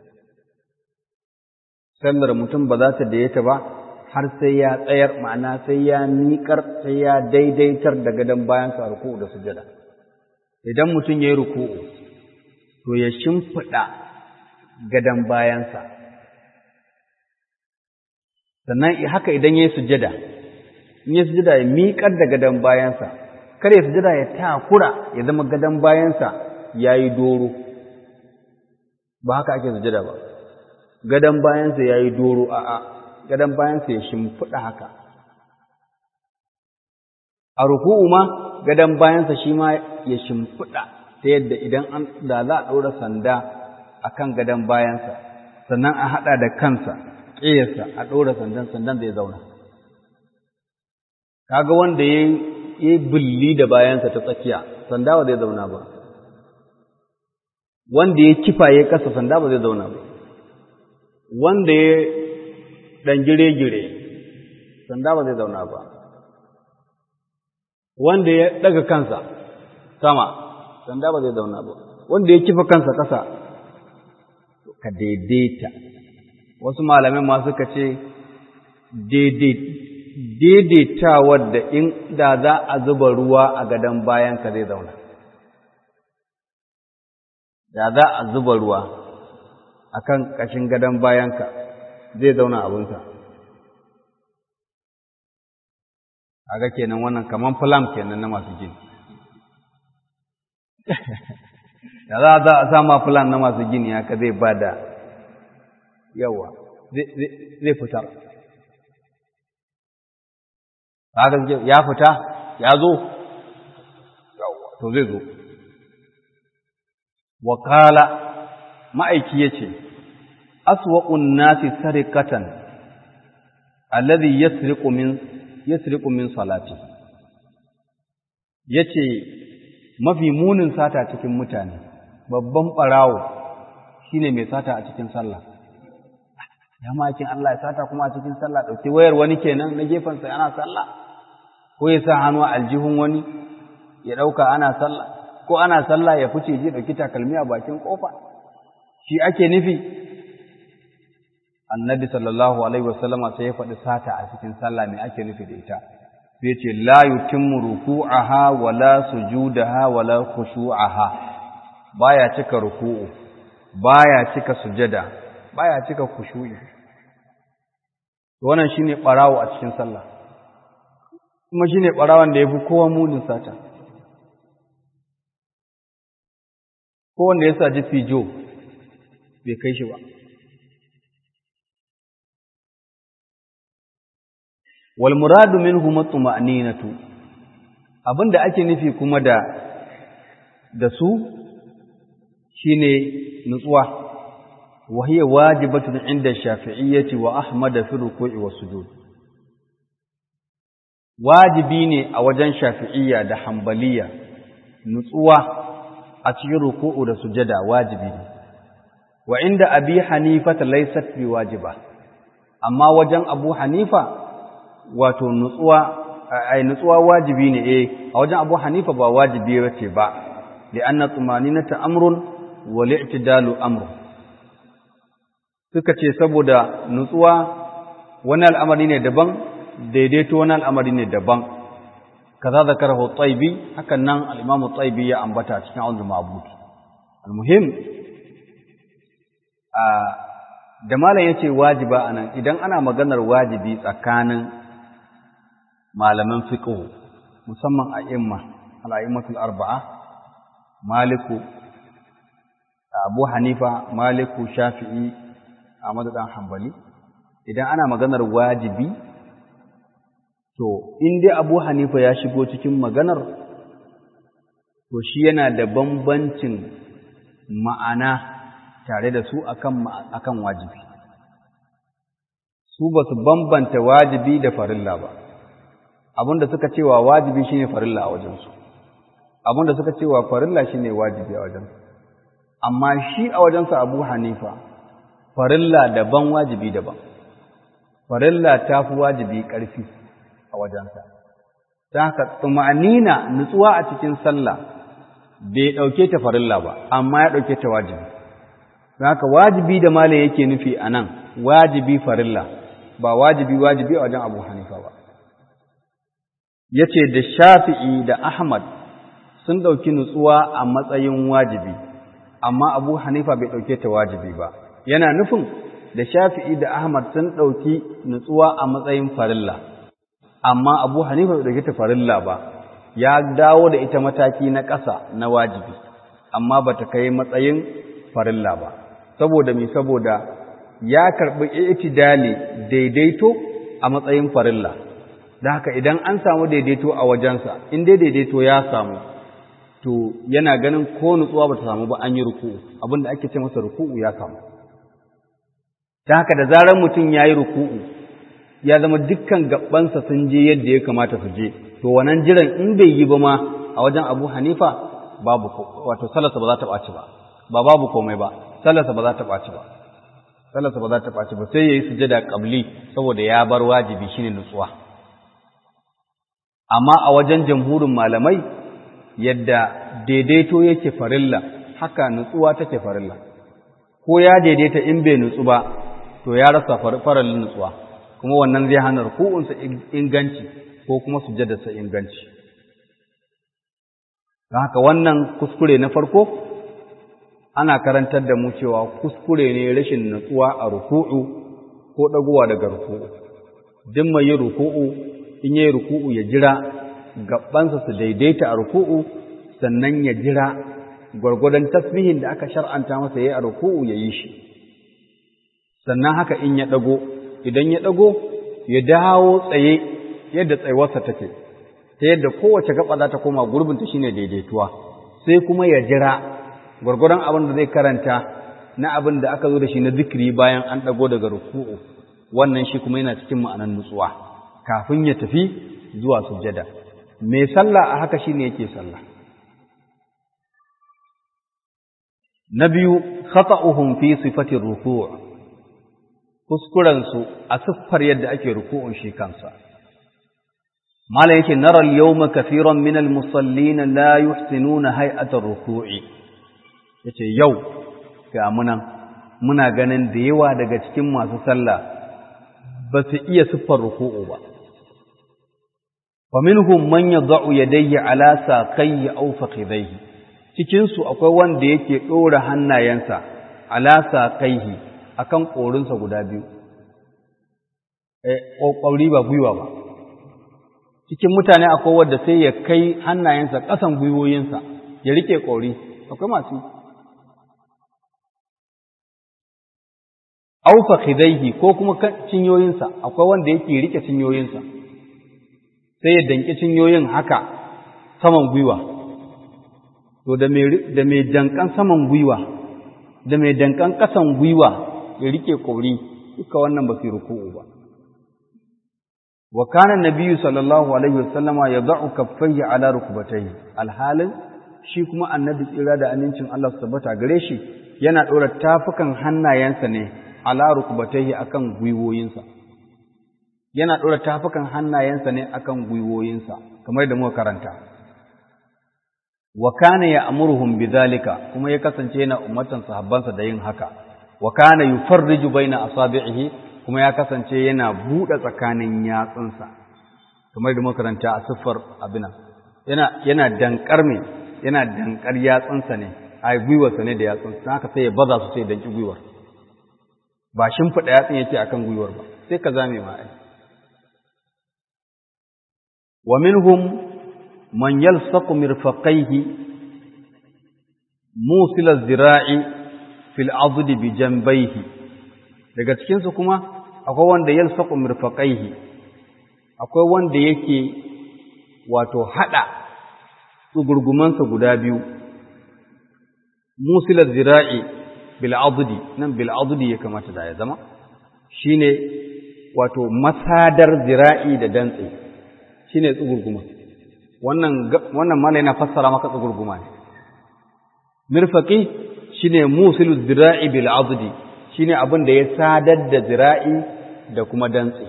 sallar mutum ba za ta dayyata ba har sai ya tsayar ma'ana sai ya miƙar sai ya daidaitar da gadon bayansa a ruku'u da sujada idan mutum ya yi ruku'u to ya shimfiɗa gadon bayansa sannan haka idan ya yi sujada in ya sujada ya miƙar da gadon bayansa kare sujada ya takura ya zama gadon bayansa ya yi doro ba haka ake sujada ba gadon bayansa ya yi doro a'a gadon bayansa ya shimfiɗa haka a ruku'u ma gadon bayansa shi ma ya shimfiɗa ta yadda idan an da za a ɗora sanda a kan gadon bayansa sannan a haɗa da kansa ƙiyarsa a ɗora sandan sandan zai zauna kaga wanda ya yi bulli da bayansa ta tsakiya sanda ba zai zauna ba wanda ya kifa ya kasa sanda ba zai zauna ba wanda ya ɗan gire-gire sanda ba zai zauna ba wanda ya ɗaga kansa sama sanda ba zai zauna ba wanda ya kifa kansa ƙasa ka daidaita wasu malamai ma suka ce daidaitawar da in da za a zuba ruwa a gadon bayanka zai zauna da za a zuba ruwa a kan ƙashin gadon bayanka zai zauna abinsa a ga kenan wannan kaman filam kenan na masu gini da za a za a sama filam na masu gini haka zai ba da yawa zai fitar haka ya fita ya zo to zai zo wakala ma'aiki ya ce aswa'un nasi sarikatan alladhi yasriqu min yasriqu min salati yace mafi munin sata cikin mutane babban barawo shine mai sata a cikin sallah ya makin Allah ya sata kuma a cikin sallah dauki wayar wani kenan na gefen sa ana sallah ko ya sa hannu a aljihun wani ya dauka ana sallah ko ana sallah ya fice ji dauki takalmi a bakin kofa shi ake nufi annabi sallallahu alaihi wasallama sai ya faɗi sata a cikin sallah me ake nufi da ita sai ya ce la yutimmu ruku'aha wala sujudaha wala khushu'aha baya cika ruku'u baya cika sujada baya cika khushu'i wannan shine barawo a cikin sallah kuma shine barawan da yafi kowa munin sata ko wanda ya saji fijo bai kai shi ba wal muradu minhu matma'ninatu abinda ake nufi kuma da da su shine nutsuwa wa hiya wajibatun inda shafi'iyyati wa ahmad fi ruku'i was sujud wajibi ne a wajen shafi'iyya da hanbaliya nutsuwa a cikin ruku'u da sujada wajibi ne wa inda abi hanifa laysat bi wajiba amma wajen abu hanifa wato nutsuwa ai nutsuwa wajibi ne eh a wajen Abu Hanifa ba wajibi bace ba li anna tumaninata amrun wal i'tidalu amrun suka ce saboda nutsuwa wani al'amari ne daban daidaito wani al'amari ne daban kaza zakarahu taibi hakan nan al-imam taibi ya ambata cikin aunul ma'bud al-muhim a da malam yace wajiba anan idan ana maganar wajibi tsakanin malaman fiqh musamman a imma al-a'immatul arba'a maliku abu hanifa maliku shafi'i ahmad dan hanbali idan ana maganar wajibi to in dai abu hanifa ya shigo cikin maganar to shi yana da bambancin ma'ana tare da su akan akan wajibi su ba su bambanta wajibi da farilla ba abinda suka cewa wajibi shine farilla a wajensu abinda suka cewa farilla shine wajibi a wajensu amma shi a wajensa Abu Hanifa farilla daban wajibi daban farilla ta fi wajibi ƙarfi a wajensa ta haka tsumanina nutsuwa a cikin sallah bai ɗauke ta farilla ba amma ya ɗauke ta wajibi ta haka wajibi da mala yake nufi a nan wajibi farilla ba wajibi wajibi a wajen abu hanifa ba ya ce da shafi'i da ahmad sun ɗauki nutsuwa a matsayin wajibi amma abu hanifa bai ɗauke ta wajibi ba yana nufin da shafi'i da ahmad sun ɗauki nutsuwa a matsayin farilla amma abu hanifa bai ɗauke ta farilla ba ya dawo da ita mataki na ƙasa na wajibi amma ba ta kai matsayin farilla ba saboda mi saboda ya karɓi itidali daidaito a matsayin farilla da haka idan an samu daidaito a wajensa in dai daidaito ya samu to yana ganin ko nutsuwa ba ta samu ba an yi ruku'u abinda ake ce masa ruku'u ya samu ta haka da zarar mutum ya yi ruku'u ya zama dukkan gabansa sun je yadda ya kamata su je to wannan jiran in bai yi ba ma a wajen abu hanifa babu wato sallarsa ba za ta ɓaci ba ba babu komai ba sallarsa ba za ta ɓaci ba sallarsa ba za ta ɓaci ba sai ya yi sujada ƙabli saboda ya bar wajibi shine nutsuwa amma a wajen jamhurin malamai yadda daidaito yake farilla haka nutsuwa take farilla ko ya daidaita in bai nutsu ba to ya rasa farallin nutsuwa kuma wannan zai hana ruku'unsa inganci ko kuma sujjadarsa inganci don haka wannan kuskure na farko ana karantar da mu cewa kuskure ne rashin nutsuwa a ruku'u ko ɗagowa daga ruku'u duk mai yin ruku'u in yi ruku'u ya jira gabansa su daidaita a ruku'u sannan ya jira gwargwadon tasbihin da aka shar'anta masa yayi a ruku'u ya yi shi sannan haka in ya ɗago idan ya ɗago ya dawo tsaye yadda tsayuwarsa take ta yadda kowace gaba za ta koma gurbinta shine daidaituwa sai kuma ya jira gwargwadon abin da zai karanta na abin da aka zo da shi na zikiri bayan an ɗago daga ruku'u wannan shi kuma yana cikin ma'anar nutsuwa kafin ya tafi zuwa sujjada mai sallah a haka shine yake sallah na biyu khata'uhum fi sifati ruku' kuskuren su a siffar yadda ake ruku'un shi kansa mala yake nara al-yawma kathiran min al-musallin la yuhsinuna hay'ata ar-ruku'i yace yau ga munan muna ganin da yawa daga cikin masu sallah ba su iya siffar ruku'u ba wa minhum man yad'u yadayhi ala saqayhi aw fakhidayhi cikin su akwai wanda yake dora hannayensa ala saqayhi akan korinsa guda biyu eh kokori ba gwiwa ba cikin mutane akwai wanda sai ya kai hannayensa kasan gwiwoyinsa ya rike kori akwai masu aw fakhidayhi ko kuma cinyoyinsa akwai wanda yake rike cinyoyinsa sai ya danki cinyoyin haka saman gwiwa to da mai dankan saman gwiwa da mai dankan kasan gwiwa ya rike kori duka wannan ba su ruku'u ba wa kana nabiyyu sallallahu alaihi wasallama yad'u kaffayhi ala rukbatayhi alhalin shi kuma annabi tsira da amincin Allah su tabbata gare shi yana dora tafukan hannayensa ne ala rukbatayhi akan gwiwoyinsa yana ɗora tafukan hannayensa ne akan gwiwoyinsa kamar da muka karanta wa kana ya'muruhum bidhalika kuma ya kasance yana ummatan sahabbansa da yin haka wa kana yufarriju baina asabi'ihi kuma ya kasance yana buɗe tsakanin yatsunsa kamar da muka karanta a siffar abina yana yana dankar me yana dankar yatsunsa ne ai gwiwarsa ne da yatsunsa haka sai ya baza su sai danki gwiwar ba shimfiɗa yatsun yake akan gwiwar ba sai ka zame ma ai wa minhum man yalsaqu mirfaqaihi musil az-zira'i fil add bi janbayhi daga cikin su kuma akwai wanda yalsaqu mirfaqaihi akwai wanda yake wato hada tsugurgumansa guda biyu musilar zira'i bil'adudi nan bil'adudi ya kamata da ya zama shine wato masadar zira'i da dantse shine tsugurguma wannan wannan mala yana fassara maka tsugurguma ne mirfaqi shine musilu zira'i bil'adudi shine abin da ya sadar da zira'i da kuma dantse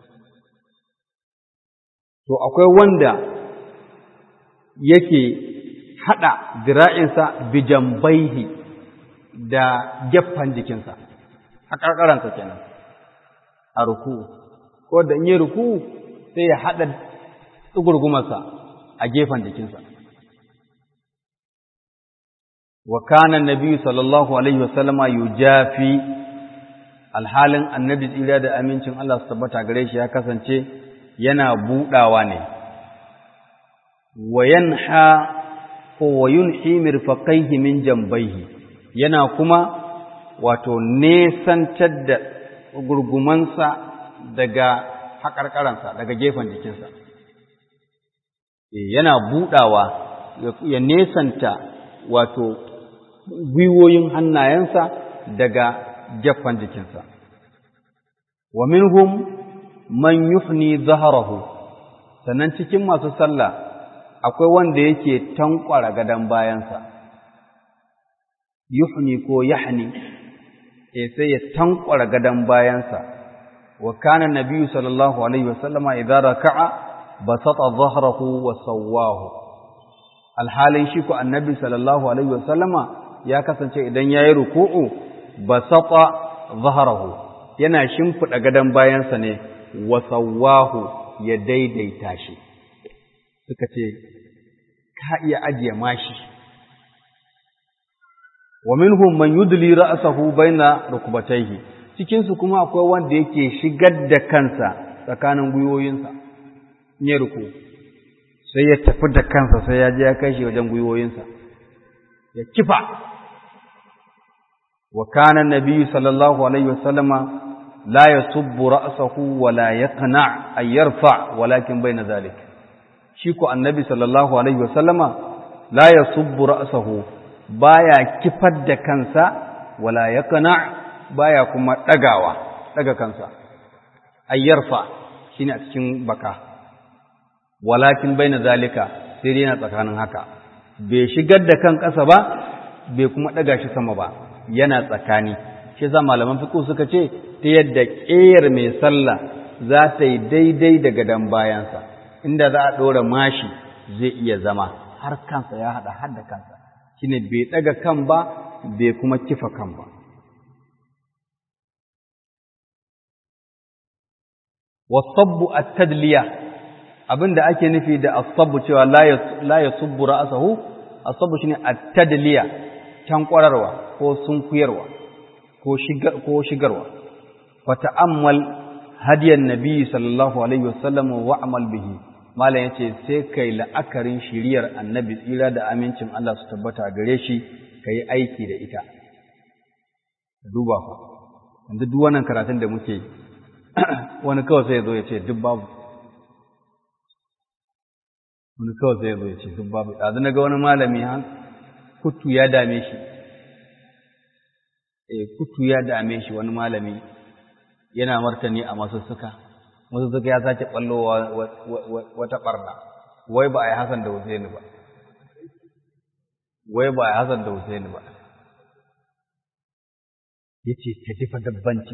to akwai wanda yake hada zira'insa bijambaihi da gefen jikinsa a ƙarƙaransa kenan a ruku ko da in yi ruku sai ya haɗa tsugurgumarsa a gefen jikinsa wa kana nabi sallallahu alaihi wasallama yujafi alhalin annabi tsira da amincin Allah su tabbata gare shi ya kasance yana budawa ne wa yanha ko wa yunhi mirfaqaihi min jambaihi yana kuma wato nesantar da gurgumansa daga haƙarƙaransa daga gefen jikinsa yana buɗawa ya nesanta wato gwiwoyin hannayensa daga gefen jikinsa wa minhum man yuhni zaharahu sannan cikin masu sallah akwai wanda yake tankwara gadon bayansa yuhni ko yahni e sai ya tankwara gadon bayansa wa kana nabiyyu sallallahu alaihi wasallama idza raka'a basata dhahrahu wa sawwahu alhalin shi ko annabi sallallahu alaihi wasallama ya kasance idan yayi ruku'u basata dhahrahu yana shimfida gadon bayansa ne wa sawwahu ya daidaita shi suka ce ka iya ajiye mashi wa minhum man yudli ra'sahu baina rukbatayhi cikin su kuma akwai wanda yake shigar da kansa tsakanin gwiwoyinsa ne ruku sai ya tafi da kansa sai ya je ya kai shi wajen gwiwoyinsa ya kifa wa kana nabiyyu sallallahu alaihi wasallama la yasubbu ra'sahu wa la yaqna ay yarfa walakin baina zalik shi ko annabi sallallahu alaihi wasallama la yasubbu ra'sahu baya kifar da kansa wala yaqna baya kuma dagawa daga kansa ayyarfa shine a cikin baka walakin baina zalika sai dai yana tsakanin haka bai shigar da kan ƙasa ba bai kuma daga shi sama ba yana tsakani shi yasa malaman fiqh suka ce ta yadda ƙeyar mai sallah za ta yi daidai da gadon bayansa inda za a ɗora mashi zai iya zama har kansa ya haɗa har da kansa shine bai ɗaga kan ba bai kuma kifa kan ba wasabbu at-tadliya abinda ake nufi da asabbu cewa la yasubbu ra'sahu asabbu shine at-tadliya can kwararwa ko sunkuyarwa ko shigar ko shigarwa wa ta'ammal hadiyan nabi sallallahu alaihi wasallam wa amal bihi malam yace sai kai la'akarin shiriyar annabi tsira da amincin Allah su tabbata gare shi kai aiki da ita duba fa yanzu duk wannan karatun da muke wani kawai sai ya zo ya ce duk babu wani kawai sai ya zo ya ce duk babu ɗazu na ga wani malami han kutu ya dame shi eh kutu ya dame shi wani malami yana martani a masussuka masussuka ya sake ɓallowa wata ɓarna wai ba a yi Hassan da Husaini ba wai ba a yi Hassan da Husaini ba ya ce ta jifa dabbanci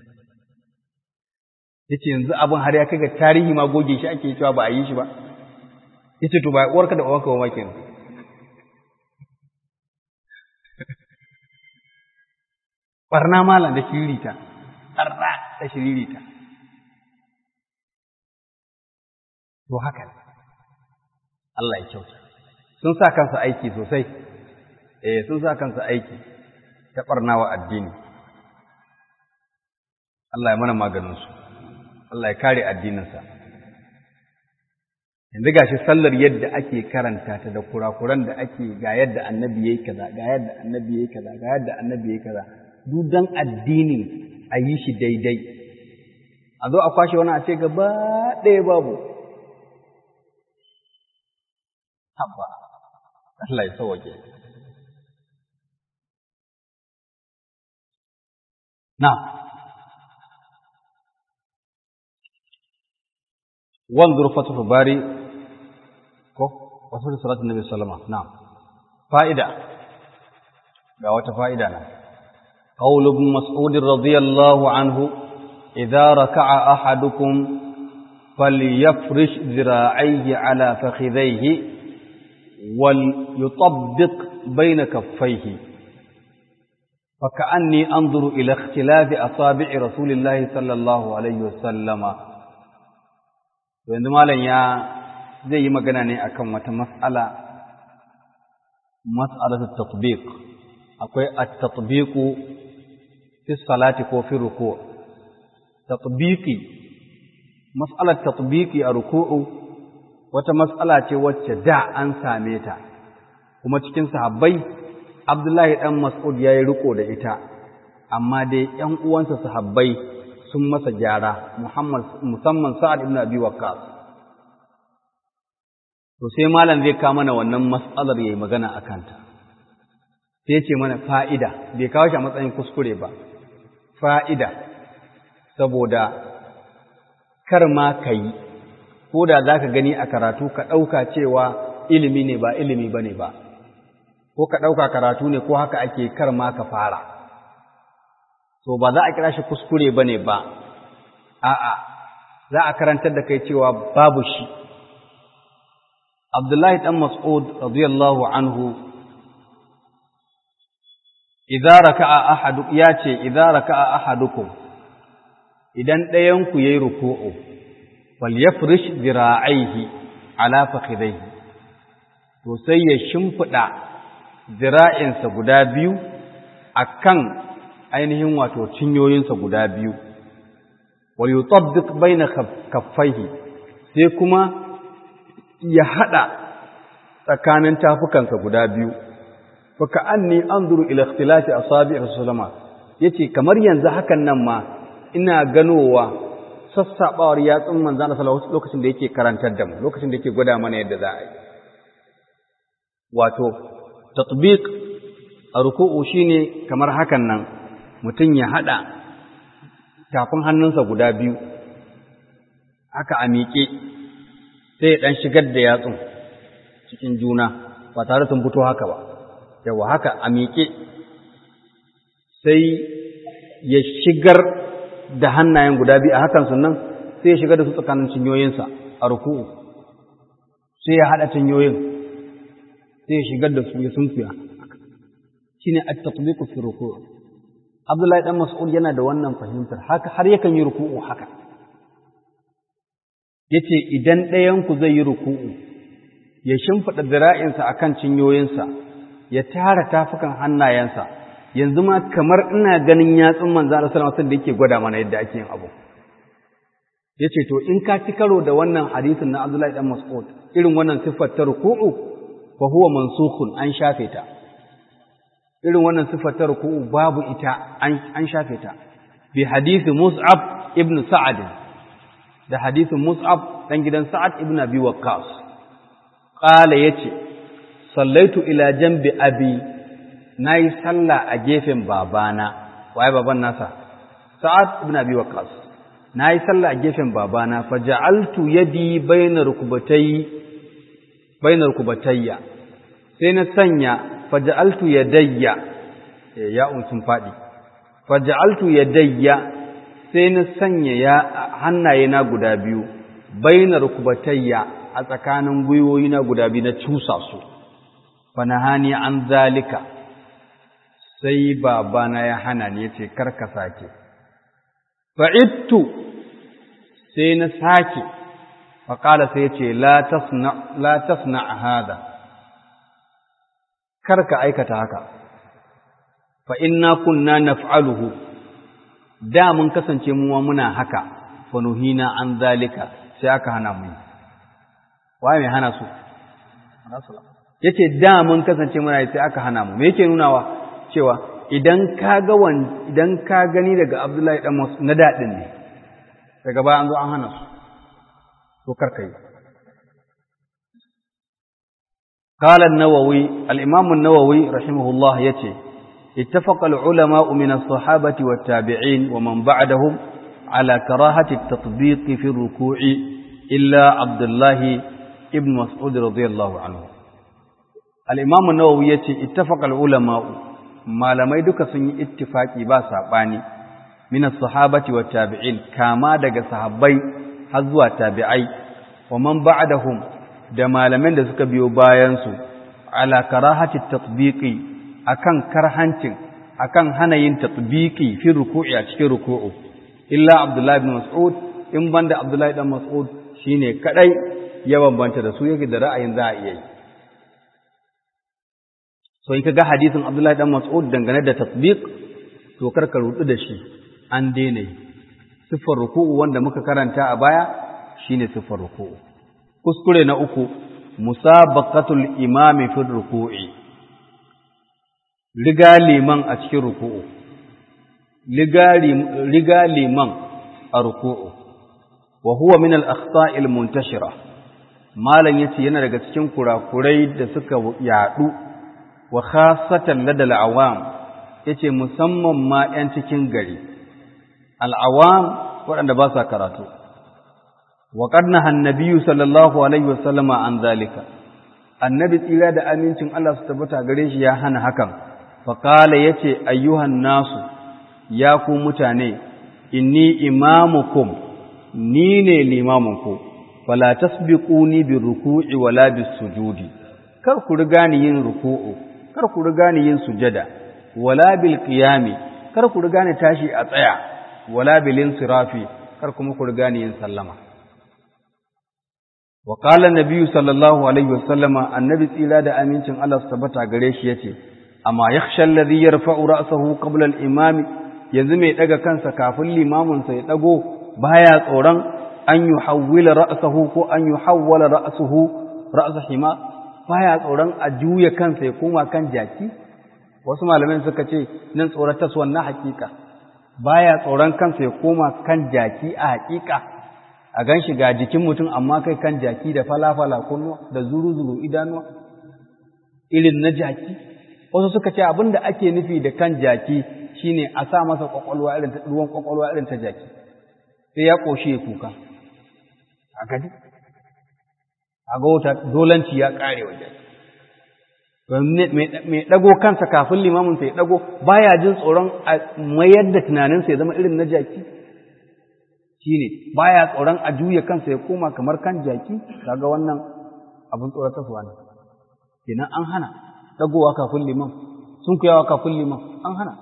ya ce yanzu abin har ya kai ga tarihi ma goge shi ake cewa ba a yi shi ba ya ce to ba uwarka da uwarka ba makin barna malam da shiririta barna da shiririta to haka Allah ya kyauta sun sa kansa aiki sosai eh sun sa kansa aiki ta barnawa addini Allah ya mana maganinsu Allah ya kare addininsa yanzu gashi sallar yadda ake karanta ta da kurakuran da ake ga yadda annabi yayi kaza ga yadda annabi yayi kaza ga yadda annabi yayi kaza duk dan addinin a yi shi daidai a zo a kwashe wani a ce gaba ɗaya babu habba Allah ya sauke na'am wanzur fathu bari ko wasu salatu nabi sallama na'am fa'ida ga wata fa'ida na qaul ibn mas'ud radiyallahu anhu idza raka'a ahadukum falyafrish dhira'ayhi ala fakhidhayhi wal yutabbiq bayna kaffayhi فكأني أنظر إلى اختلاف أصابع رسول الله صلى الله عليه وسلم yanzu malam ya zai yi magana ne akan wata mas'ala mas'alatu tatbiq akwai at-tatbiqu fi salati ko fi ruku' tatbiqi mas'alar tatbiqi a ruku'u wata mas'ala ce wacce da an same ta kuma cikin sahabbai Abdullahi dan Mas'ud yayi riko da ita amma dai ƴan uwansa sahabbai sun masa gyara Muhammad musamman Sa'ad ibn Abi Waqqas to sai malam zai kawo mana wannan mas'alar yayi magana akan ta sai ce mana fa'ida bai kawo shi a matsayin kuskure ba fa'ida saboda kar ma kai ko da zaka gani a karatu ka ɗauka cewa ilimi ne ba ilimi bane ba ko ka ɗauka karatu ne ko haka ake kar ma ka fara to ba za a kira shi kuskure ba ne ba, a'a, za a karantar da kai cewa babu shi. Abdullahi ɗan Mas'ud, radiyallahu anhu, ya ce, Idara ka'a ahadukum, idan ɗayanku ya yi ruku'u, fal ya firish zira'aihi ala fakhidaihi, to sai ya shimfiɗa zira'insa guda biyu a kan ainihin wato cinyoyinsa guda biyu wa yutabbiq baina kaffaihi sai kuma ya hada tsakanin tafukansa guda biyu fa ka'anni anzuru ila ikhtilafi asabi rasulullah yace kamar yanzu hakan nan ma ina ganowa sassabawar yatsun manzon Allah sallallahu alaihi lokacin da yake karantar da mu lokacin da yake gwada mana yadda za a yi wato tatbiq a ruku'u shine kamar hakan nan mutum ya haɗa tafin hannunsa guda biyu haka a miƙe sai ya ɗan shigar da yatsun cikin juna ba tare sun fito haka ba yawa haka a miƙe sai ya shigar da hannayen guda biyu a hakan sunan sai ya shigar da su tsakanin cinyoyinsa a ruku'u sai ya haɗa cinyoyin sai ya shigar da su ya sunkuya shine at-tatbiqu fi ruku' Abdullahi dan Mas'ud yana da wannan fahimtar haka har yakan yi ruku'u haka yace idan ɗayan ku zai yi ruku'u ya shimfida zira'insa akan cinyoyinsa ya tara tafukan hannayensa yanzu ma kamar ina ganin yatsun manzo Allah sallallahu alaihi wasallam da yake gwada mana yadda ake yin abu yace to in ka ci karo da wannan hadisin na Abdullahi dan Mas'ud irin wannan siffar ta ruku'u fa huwa mansukhun an shafe ta irin wannan siffar ta ruku'u babu ita an shafe ta bi hadisi Mus'ab ibn Sa'ad da hadisin Mus'ab dan gidan Sa'ad ibn Abi Waqqas qala yace sallaitu ila jambi abi nayi sallah a gefen babana waye baban nasa Sa'ad ibn Abi Waqqas nayi sallah a gefen babana faja'altu yadi bayna rukbatayhi bayna rukbatayya sai na sanya faja'altu yadayya ya'un sun faɗi faja'altu yadayya sai na sanya ya hannaye na guda biyu baina rukbatayya a tsakanin gwiwoyi na guda biyu na cusa su fanahani an zalika sai babana ya hana ni yace karka sake fa'ittu sai na sake faƙala sai yace la tasna la tasna hada karka aikata haka fa inna kunna naf'aluhu da mun kasance mu muna haka fa nuhina an zalika sai aka hana mu waye mai hana su yace da mun kasance muna sai aka hana mu me yake nunawa cewa idan ka ga wan idan ka gani daga Abdullahi dan na dadin ne daga baya an zo an hana su to karka yi قال النووي الإمام النووي رحمه الله يتي اتفق العلماء من الصحابة والتابعين ومن بعدهم على كراهة التطبيق في الركوع إلا عبد الله ابن مسعود رضي الله عنه الإمام النووي اتفق العلماء ما لم يدك سن اتفاقي باسا باني من الصحابة والتابعين كما دق صحابي حزوى تابعي ومن بعدهم da malaman da suka biyo bayansu ala karahati tatbiqi akan karhancin akan hana yin tatbiqi fi ruku'i a cikin ruku'u illa abdullahi ibn mas'ud in banda abdullahi ibn mas'ud shine kadai ya bambanta da su yake da ra'ayin za a iya yi so in kaga hadisin abdullahi ibn mas'ud dangane da tatbiq to karka rudu da shi an daina yi siffar ruku'u wanda muka karanta a baya shine siffar ruku'u kuskure na uku musabaqatul imami fi ruku'i riga liman a cikin ruku'u riga liman a ruku'u wa huwa min al-akhta'i al-muntashira malan yace yana daga cikin kurakurai da suka yadu wa khassatan ladal awam yace musamman ma 'yan cikin gari al-awam waɗanda ba sa karatu وقد نهى النبي صلى الله عليه وسلم عن ذلك annabi tsira da amincin Allah su tabbata gare shi ya hana hakan faqala yace ayyuhan nasu ya ku mutane inni imamukum ni ne limamunku fala tasbiquni bi ruku'i wala bis sujudi kar ku riga ni yin ruku'u kar ku riga ni yin sujada wala bil qiyami kar ku riga ni tashi a tsaya wala bil insirafi kar kuma ku riga ni yin sallama wa qala an sallallahu alaihi wasallama annabi tsira da amincin Allah su tabbata gare shi yace amma yakhsha alladhi yarfa'u ra'sahu qabla al-imami yanzu mai daga kansa kafin limamin sa ya dago baya tsoron an yuhawwila ra'sahu ko an yuhawwala ra'suhu ra'sa hima baya tsoron a juya kansa ya koma kan jaki wasu malaman suka ce nan tsoratar wannan hakika baya tsoron kansa ya koma kan jaki a hakika a gan shi ga jikin mutum amma kai kan jaki da falafala kunnuwa da zuru-zuru idanuwa irin na jaki wasu suka ce abin da ake nufi da kan jaki shine a sa masa kwakwalwa irin ta ruwan kwakwalwa irin ta jaki sai ya koshi ya kuka a gadi a ga wata dolanci ya kare wa jaki mai ɗago kansa kafin limamin sai ya ɗago baya jin tsoron a mayar da tunaninsa ya zama irin na jaki shine baya tsoron a juya kansa ya koma kamar kan jaki kaga wannan abin tsoratarwa ne kenan an hana dagowa kafin liman sun kuyawa kafin liman an hana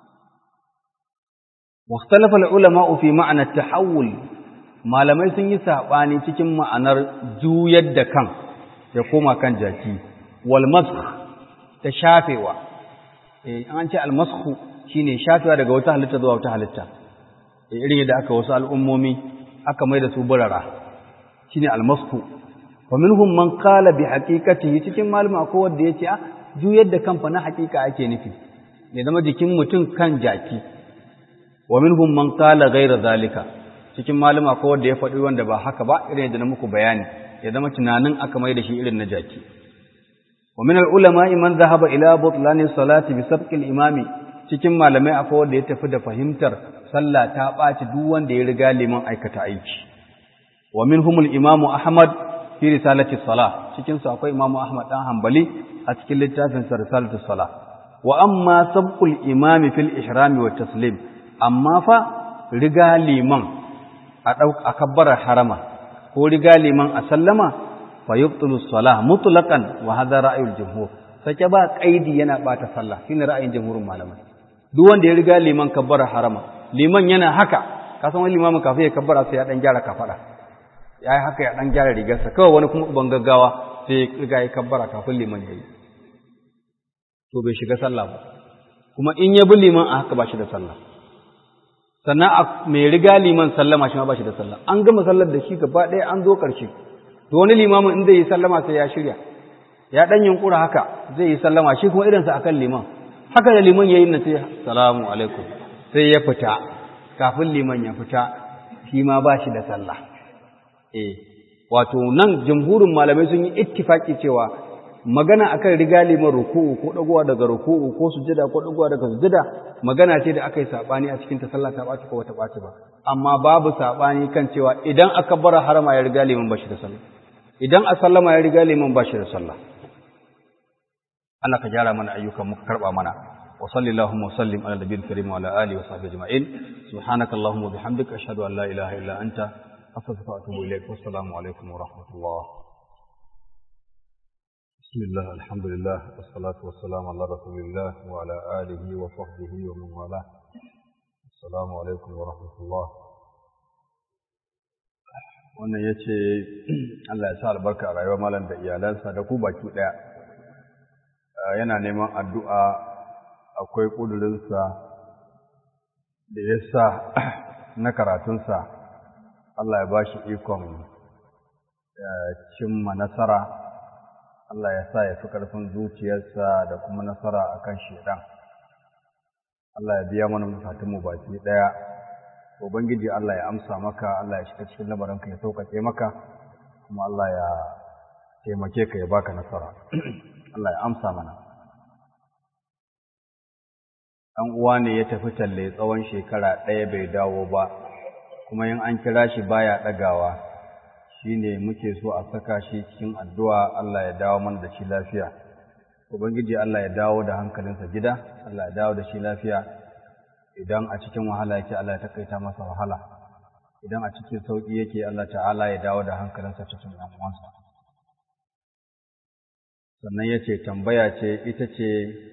واختلف العلماء في معنى التحول malamai sun yi saɓani cikin ma'anar juyar da kan ya koma kan jaki wal masakh ta shafewa eh an ce al masakh shine shafewa daga wata halitta zuwa wata halitta irin yadda aka wasu al'ummomi aka mai da su burara shi ne almasku wa minhum man qala bi haqiqatihi cikin malama ko wanda yace a juyar da kanfa na haqiqa ake nufi ya zama jikin mutum kan jaki wa minhum man qala ghayra zalika cikin malama ko wanda ya faɗi wanda ba haka ba irin yadda na muku bayani ya zama tunanin aka mai da shi irin na jaki wa min al ulama man dhahaba ila butlani salati bi sabqi al imami cikin malamai akwai wanda ya tafi da fahimtar sallah ta ɓaci duk wanda ya riga liman aikata aiki wa minhumul imamu ahmad fi risalati salah cikin su akwai imamu ahmad dan hanbali a cikin littafin sa risalatu salah wa amma sabqul imami fil ihrami wa taslim amma fa riga liman a dau a kabbarar harama ko riga liman a sallama fa yubtilu salah mutlaqan wa hadha ra'yul jumhur sake ba kaidi yana bata sallah shine ra'ayin jumhurin malamai duk wanda ya riga liman kabbarar harama liman yana haka ka san wani limamin kafin ya kabbara sai ya dan gyara kafada ya yi haka ya dan gyara rigarsa kawai wani kuma ban gaggawa sai ya riga ya kabbara kafin liman ya yi to bai shiga sallah ba kuma in ya bi liman a haka ba shi da sallah sannan a mai riga liman sallama shi ma ba shi da sallah an gama sallar da shi gaba ɗaya an zo ƙarshe to wani limamin in zai yi sallama sai ya shirya ya dan yunkura haka zai yi sallama shi kuma irinsa akan liman haka da liman ya yi na sai salamu alaikum sai ya fita kafin liman ya fita shi ma ba shi da sallah eh wato nan jamhurin malamai sun yi ittifaki cewa magana akan riga liman ruku'u ko dagowa daga ruku'u ko sujada ko dagowa daga sujada magana ce da aka yi sabani a cikin ta sallah ta ɓaci ko wata ɓaci ba amma babu sabani kan cewa idan aka bar harama ya riga liman bashi da sallah idan a sallama ya riga liman bashi da sallah Allah ka gyara mana ayyukan muka karba mana wa sallallahu wa sallim ala nabiyil karim wa ala alihi wa sahbihi ajma'in subhanakallahumma wa bihamdika ashhadu an la ilaha illa anta astaghfiruka wa atubu ilaik wassalamu alaikum wa rahmatullah بسم الله الحمد لله والصلاة والسلام على رسول الله وعلى آله وصحبه ومن والاه السلام عليكم ورحمة الله wannan ya ce Allah ya sa albarka a rayuwar malam da iyalansa da ku baki ɗaya yana neman addu'a akwai ƙudurinsa da ya sa na karatunsa Allah ya ba shi ikon cimma nasara Allah ya sa ya fi ƙarfin zuciyarsa da kuma nasara a kan shaidan. Allah ya biya mana bukatunmu baki ɗaya. Ubangiji Allah ya amsa maka, Allah ya shiga cikin lamarinka ya sauƙaƙe maka, kuma Allah ya taimake ka ya baka nasara. Allah ya amsa mana. Ɗan uwa ne ya tafi talle tsawon shekara ɗaya bai dawo ba, kuma in an kira shi baya ɗagawa. shi ne muke so a saka shi cikin addu'a Allah ya dawo mana da shi lafiya. Ubangiji Allah ya dawo da hankalinsa gida, Allah ya dawo da shi lafiya, idan a cikin wahala yake Allah ya takaita masa wahala, idan a cikin sauƙi yake Allah ta'ala ya dawo da hankalinsa cikin uwansa. Sannan ya ce, tambaya ce ita ce,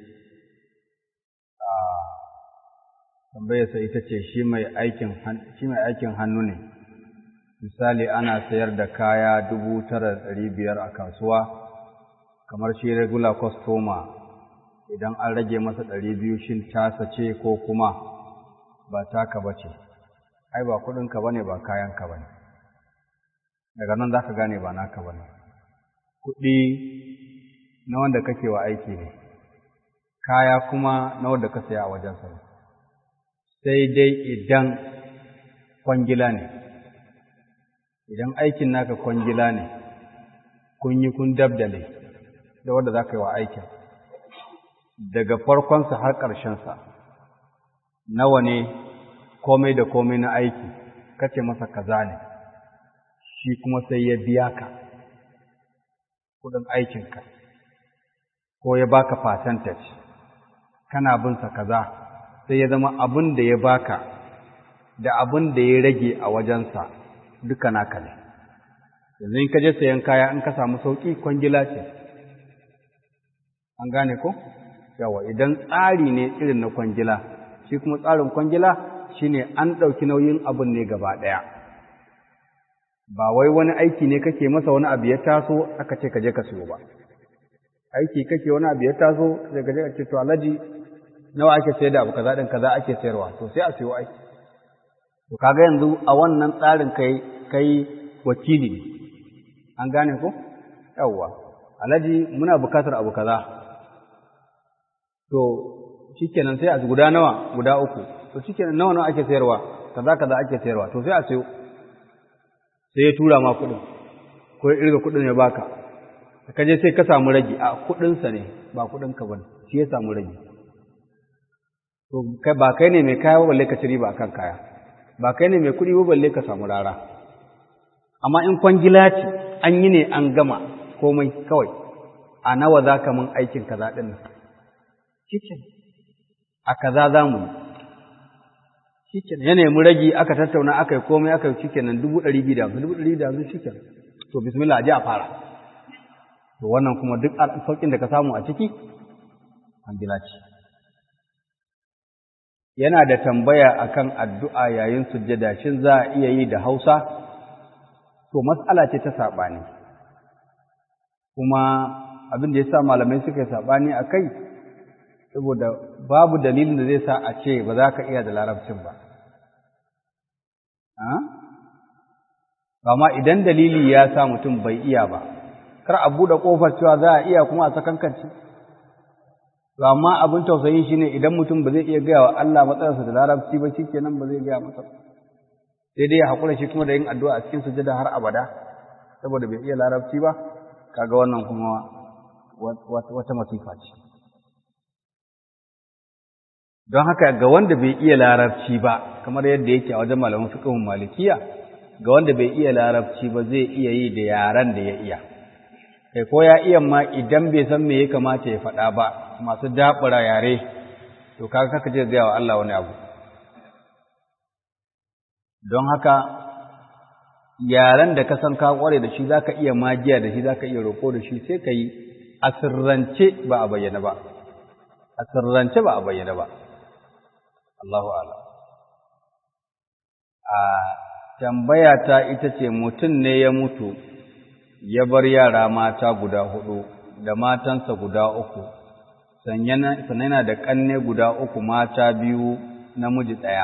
tambayarsa ita ce shi mai aikin hannu ne. misali ana sayar da kaya dubu tara ɗari biyar a kasuwa kamar shi regular customer idan an rage masa ɗari biyu shin tasa ce ko kuma ba taka ba ce ai ba kuɗinka ba ne ba kayanka ba ne daga nan za ka gane ba naka ba ne kuɗi na wanda kake wa aiki ne kaya kuma na wanda ka saya a wajensa ne sai dai idan kwangila ne idan aikin naka kwangila ne kun yi kun dabdale da wanda za ka yi wa aikin daga farkonsa har ƙarshensa nawa ne komai da komai na aiki kace masa kaza ne shi kuma sai ya biya ka kudin aikinka ko ya baka percentage kana binsa kaza sai ya zama abin da ya baka da abin da ya rage a wajensa duka naka ne yanzu in ka je sayan kaya in ka samu sauƙi kwangila ce an gane ko yawa idan tsari ne irin na kwangila shi kuma tsarin kwangila shine an ɗauki nauyin abin ne gaba ɗaya ba wai wani aiki ne kake masa wani abu ya taso aka ce ka je ka siyo ba aiki kake wani abu ya taso sai ka je ka ce to alhaji nawa ake sayar da abu kaza din kaza ake sayarwa to sai a siyo aiki To kaga yanzu a wannan tsarin kai kai wakili ne. An gane ko? Yawwa. Alhaji muna bukatar abu kaza. To shikenan sai a guda nawa? Guda uku. To shikenan nawa nawa ake sayarwa? Kaza kaza ake sayarwa. To sai a sayo. Sai ya tura ma kuɗin. Ko ya irga kuɗin ya baka. Ka je sai ka samu ragi a kuɗinsa ne ba kuɗinka ba ne. Shi ya samu ragi. To ba kai ne mai kaya ba balle ka ci riba akan kaya. ba kai ne mai kuɗi ba balle ka samu rara amma in kwangila ce an yi ne an gama komai kawai a nawa za ka mun aikin kaza ɗin nan cikin a kaza za mu yi cikin ya nemi ragi aka tattauna aka yi komai aka yi cikin nan dubu ɗari biyu da hamsin dubu ɗari da hamsin cikin to bismillah a je a fara to wannan kuma duk sauƙin da ka samu a ciki kwangila ce yana da tambaya akan addu'a yayin sujjada shin za a iya yi da Hausa to mas'ala ce ta saɓani kuma abin da ya sa malamai suka yi saɓani a kai saboda babu dalilin da zai sa a ce ba za ka iya da larabcin ba amma idan dalili ya sa mutum bai iya ba kar a buɗe ƙofar cewa za a iya kuma a sakankanci to amma abin tausayi shine idan mutum ba zai iya gaya wa Allah matsayarsa da larabci ba shikenan ba zai gaya masa sai dai ya haƙura shi kuma da yin addu'a a cikin sujada har abada saboda bai iya larabci ba kaga wannan kuma wata masifa ce don haka ga wanda bai iya larabci ba kamar yadda yake a wajen malaman fiqhun malikiya ga wanda bai iya larabci ba zai iya yi da yaran da ya iya kai ko ya iya ma idan bai san me ya kamata ya faɗa ba masu daɓura yare to kaga kaka je gaya wa Allah wani abu don haka yaren da ka san ka kware da shi zaka iya magiya da shi zaka iya roƙo da shi sai ka yi a sirrance ba a bayyana ba a sirrance ba a bayyana ba Allahu ala a tambaya ta ita ce mutum ne ya mutu ya bar yara mata guda hudu da matansa guda uku sannan yana da ƙanne guda uku mata biyu namiji ɗaya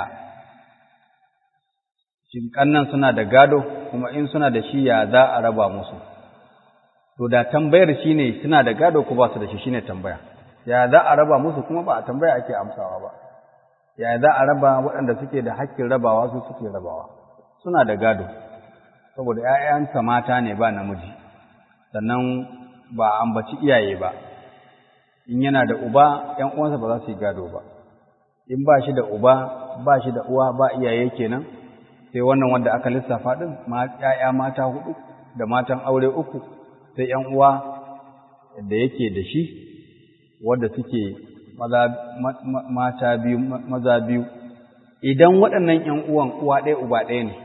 shin ƙannan suna da gado kuma in suna da shi ya za a raba musu to da tambayar shi ne suna da gado ko ba su da shi shine tambaya ya za a raba musu kuma ba a tambaya ake amsawa ba ya za a raba waɗanda suke da hakkin rabawa su suke rabawa suna da gado saboda ‘ya'yansa mata ne ba namiji sannan ba ambaci iyaye ba in yana da uba ‘yan uwansa ba za su yi gado ba in ba shi da uba ba shi da uwa ba iyaye kenan sai wannan wanda aka lissafa ɗin ‘ya'ya mata hudu da matan aure uku sai ‘yan uwa da yake da shi wadda suke mata biyu maza biyu idan waɗannan ‘yan uwan uwa ɗaya uba ɗaya ne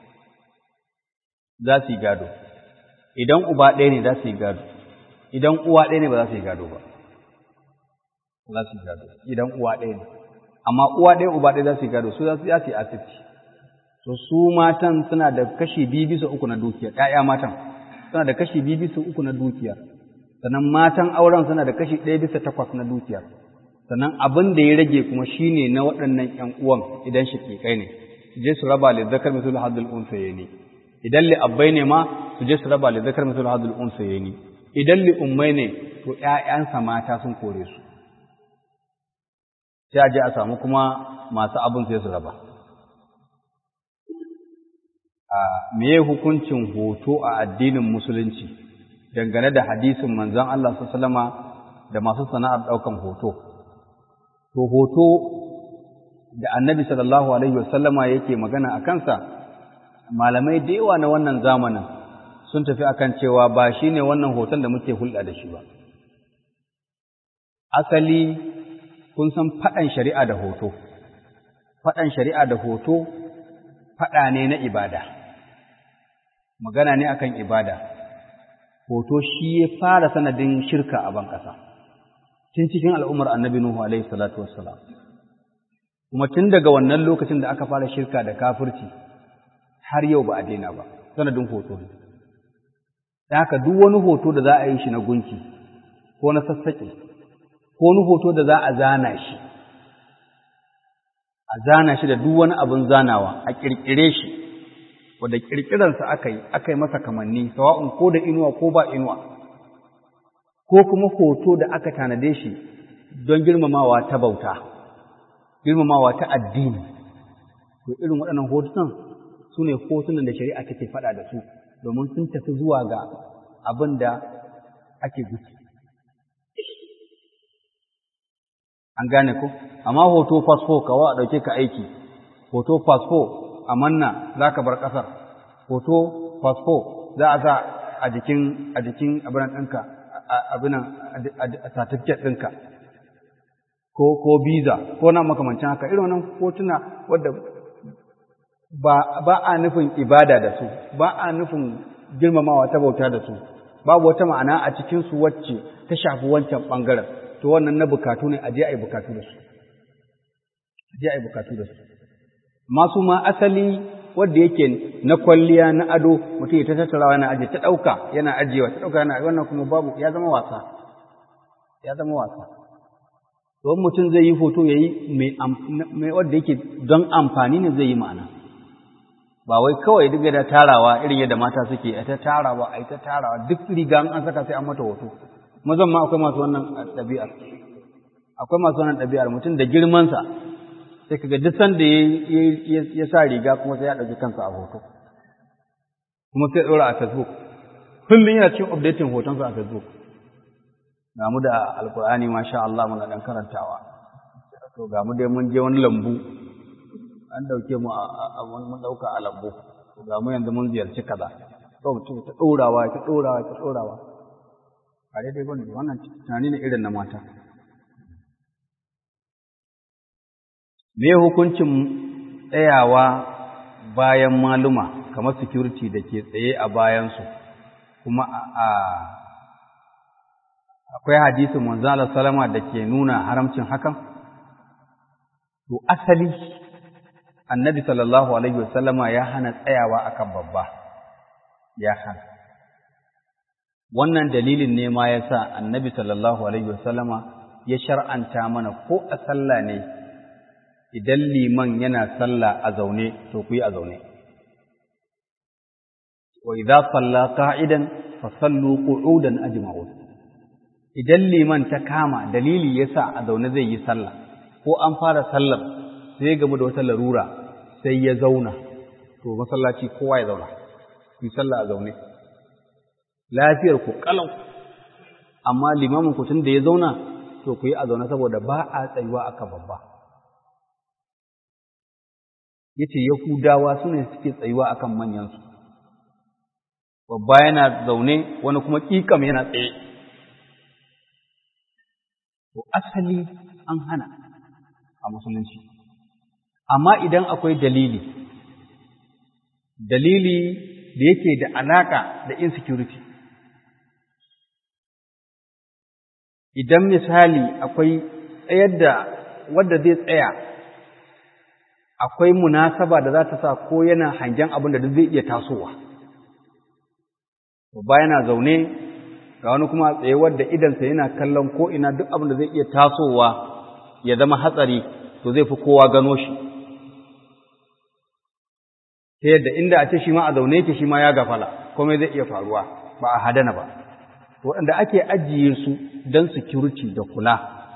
za su yi gado idan uba ɗaya ne za su yi gado idan uwa ɗaya ne ba za su yi gado ba za su yi gado idan uwa ɗaya ne amma uwa ɗaya uba ɗaya za su yi gado su za su yi asibiti to su matan suna da kashi biyu bisa uku na dukiyar ‘ya'ya matan suna da kashi biyu bisa uku na dukiyar sannan matan auren suna da kashi ɗaya bisa takwas na dukiyar sannan abin da ya rage kuma shine na waɗannan ‘yan uwan idan shaƙiƙai ne su je su raba li zakar misul hadul unsaye ne idan li abbai ne ma su je su raba li zakar misul hadul unsaye ne idan li ummai ne to ‘ya'yansa mata sun kore su sai a je a samu kuma masu abin sai su raba a meye hukuncin hoto a addinin musulunci dangane da hadisin manzon Allah sallama da masu sana'ar ɗaukan hoto to hoto da annabi sallallahu alaihi wasallama yake magana a kansa malamai da yawa na wannan zamanin sun tafi akan cewa ba shi ne wannan hoton da muke hulɗa da shi ba asali kun san faɗan shari'a da hoto faɗan shari'a da hoto faɗa ne na ibada magana ne akan ibada hoto shi ya fara sanadin shirka a ban ƙasa tun cikin al'ummar annabi Nuhu alaihi salatu wassalam kuma tun daga wannan lokacin da aka fara shirka da kafirci har yau ba a daina ba sanadin hoto ne da haka duk wani hoto da za a yi shi na gunki ko na sassaƙe ko wani hoto da za a zana shi a zana shi da duk wani abin zanawa a ƙirƙire shi wadda ƙirƙirarsa aka yi aka yi masa kamanni sawa'un ko da inuwa ko ba inuwa ko kuma hoto da aka tanade shi don girmamawa ta bauta girmamawa ta addini to irin waɗannan hotunan su ne hotunan da shari'a take faɗa da su domin sun tafi zuwa ga abin da ake gudu an gane ko amma hoto fasfo kawa a ɗauke ka aiki hoto fasfo a manna za ka bar ƙasar hoto fasfo za a sa a jikin a jikin abinan ɗinka abinan a certificate ɗinka ko ko visa ko na makamancin haka irin wannan hotuna wadda ba ba a nufin ibada da su ba a nufin girmamawa ta bauta da su babu wata ma'ana a cikin su wacce ta shafi wancan bangaren to wannan na bukatu ne a je a yi bukatu da su a je a yi bukatu da su masu ma asali wanda yake na kwalliya na ado mutum ya ta tattarawa yana aje ta ɗauka yana ajiyewa ta ɗauka yana wannan kuma babu ya zama wasa ya zama wasa don mutum zai yi hoto ya yi mai wanda yake don amfani ne zai yi ma'ana ba wai kawai duk da tarawa irin yadda mata suke a ta tarawa a ta tarawa duk riga an saka sai an mata hoto mazan ma akwai masu wannan ɗabi'ar akwai masu wannan ɗabi'ar mutum da girmansa sai kaga duk sanda ya sa riga kuma sai ya ɗauki kansa a hoto kuma sai ɗora a facebook kullum yana cikin updating hotonsa a facebook ga mu da alkur'ani masha Allah muna dan karantawa to ga mu dai mun je wani lambu an dauke mu a mun dauka a lambu to ga mu yanzu mun ziyarci kaza to mutum ta dorawa ta dorawa ta dorawa a daidai bane wannan tunani ne irin na mata me hukuncin tsayawa bayan maluma kamar security da ke tsaye a bayansu kuma a akwai hadisin manzala salama da ke nuna haramcin hakan to asali annabi sallallahu alaihi wasallama ya hana tsayawa akan babba ya hana wannan dalilin ne ma ya sa annabi sallallahu alaihi wasallama ya shar'anta mana ko a sallah ne idan liman yana sallah a zaune to ku yi a zaune wa idza salla qa'idan fa sallu qu'udan ajma'un idan liman ta kama dalili yasa a zaune zai yi sallah ko an fara sallar sai gamu da wata larura sai ya zauna to masallaci kowa ya zauna ku yi sallah a zaune lafiyar ku kalau amma limamin ku tun da ya zauna to ku yi a zaune saboda ba a tsayuwa aka babba yace yahudawa su ne suke tsayuwa akan manyansu babba yana zaune wani kuma ƙiƙam yana tsaye to asali an hana a musulunci amma idan akwai dalili dalili da yake da alaka da insecurity idan misali akwai tsayar da wadda zai tsaya akwai munasaba da za ta sa ko yana hangen abin da zai iya tasowa babba yana zaune ga wani kuma tsaye wadda idansa yana kallon ko ina duk abin da zai iya tasowa ya zama hatsari to zai fi kowa gano shi ta yadda inda a ce shi ma a zaune yake shi ma ya gafala komai zai iya faruwa ba a hadana ba waɗanda ake ajiye su don security da kula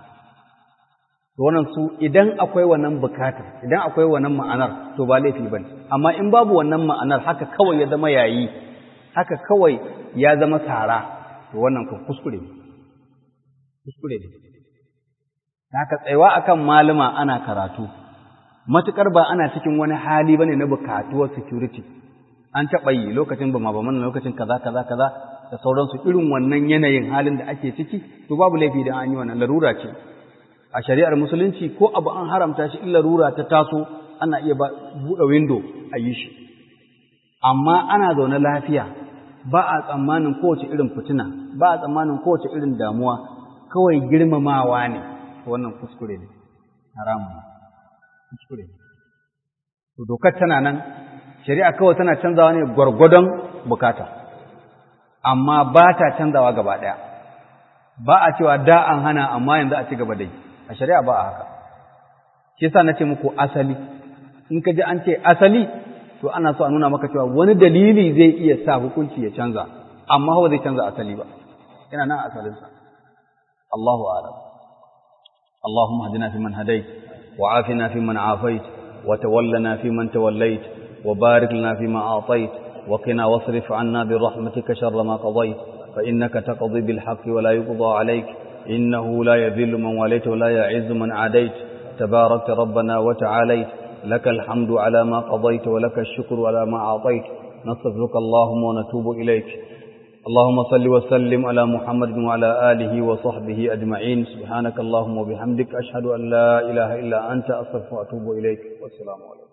wannan su idan akwai wannan bukatar idan akwai wannan ma'anar to ba laifi bane amma in babu wannan ma'anar haka kawai ya zama yayi haka kawai ya zama tsara to wannan ku kuskure ne kuskure ne haka tsayuwa akan malama ana karatu matukar ba ana cikin wani hali bane na bukatuwar security an taɓa yi lokacin ba ma ba mana lokacin kaza kaza kaza da sauransu irin wannan yanayin halin da ake ciki to babu laifi da an yi wannan larura ce a shari'ar musulunci ko abu an haramta shi in larura ta taso ana iya buɗe window a yi shi amma ana zaune lafiya ba a tsammanin kowace irin fitina ba a tsammanin kowace irin damuwa kawai girmamawa ne wannan kuskure ne haramun kuskure ne to dokar tana nan shari'a kawai tana canzawa ne gwargwadon bukata amma ba ta canzawa gaba ɗaya ba a cewa da an hana amma yanzu a ci gaba da yi a shari'a ba a haka shi yasa nace muku asali in ka ji an ce asali to ana so a nuna maka cewa wani dalili zai iya sa hukunci ya canza amma ba zai canza asali ba yana nan asalinsa Allahu a'lam اللهم اهدنا فيمن هديت وعافنا فيمن عافيت وتولنا فيمن توليت وبارك لنا فيما أعطيت وقنا واصرف عنا برحمتك شر ما قضيت فإنك تقضي بالحق ولا يقضى عليك إنه لا يذل من وليت ولا يعز من عاديت تباركت ربنا وتعاليت لك الحمد على ما قضيت ولك الشكر على ما أعطيت نستغفرك اللهم ونتوب إليك اللهم صل وسلم على محمد وعلى آله وصحبه أجمعين سبحانك اللهم وبحمدك أشهد أن لا إله إلا أنت أستغفرك وأتوب إليك والسلام عليكم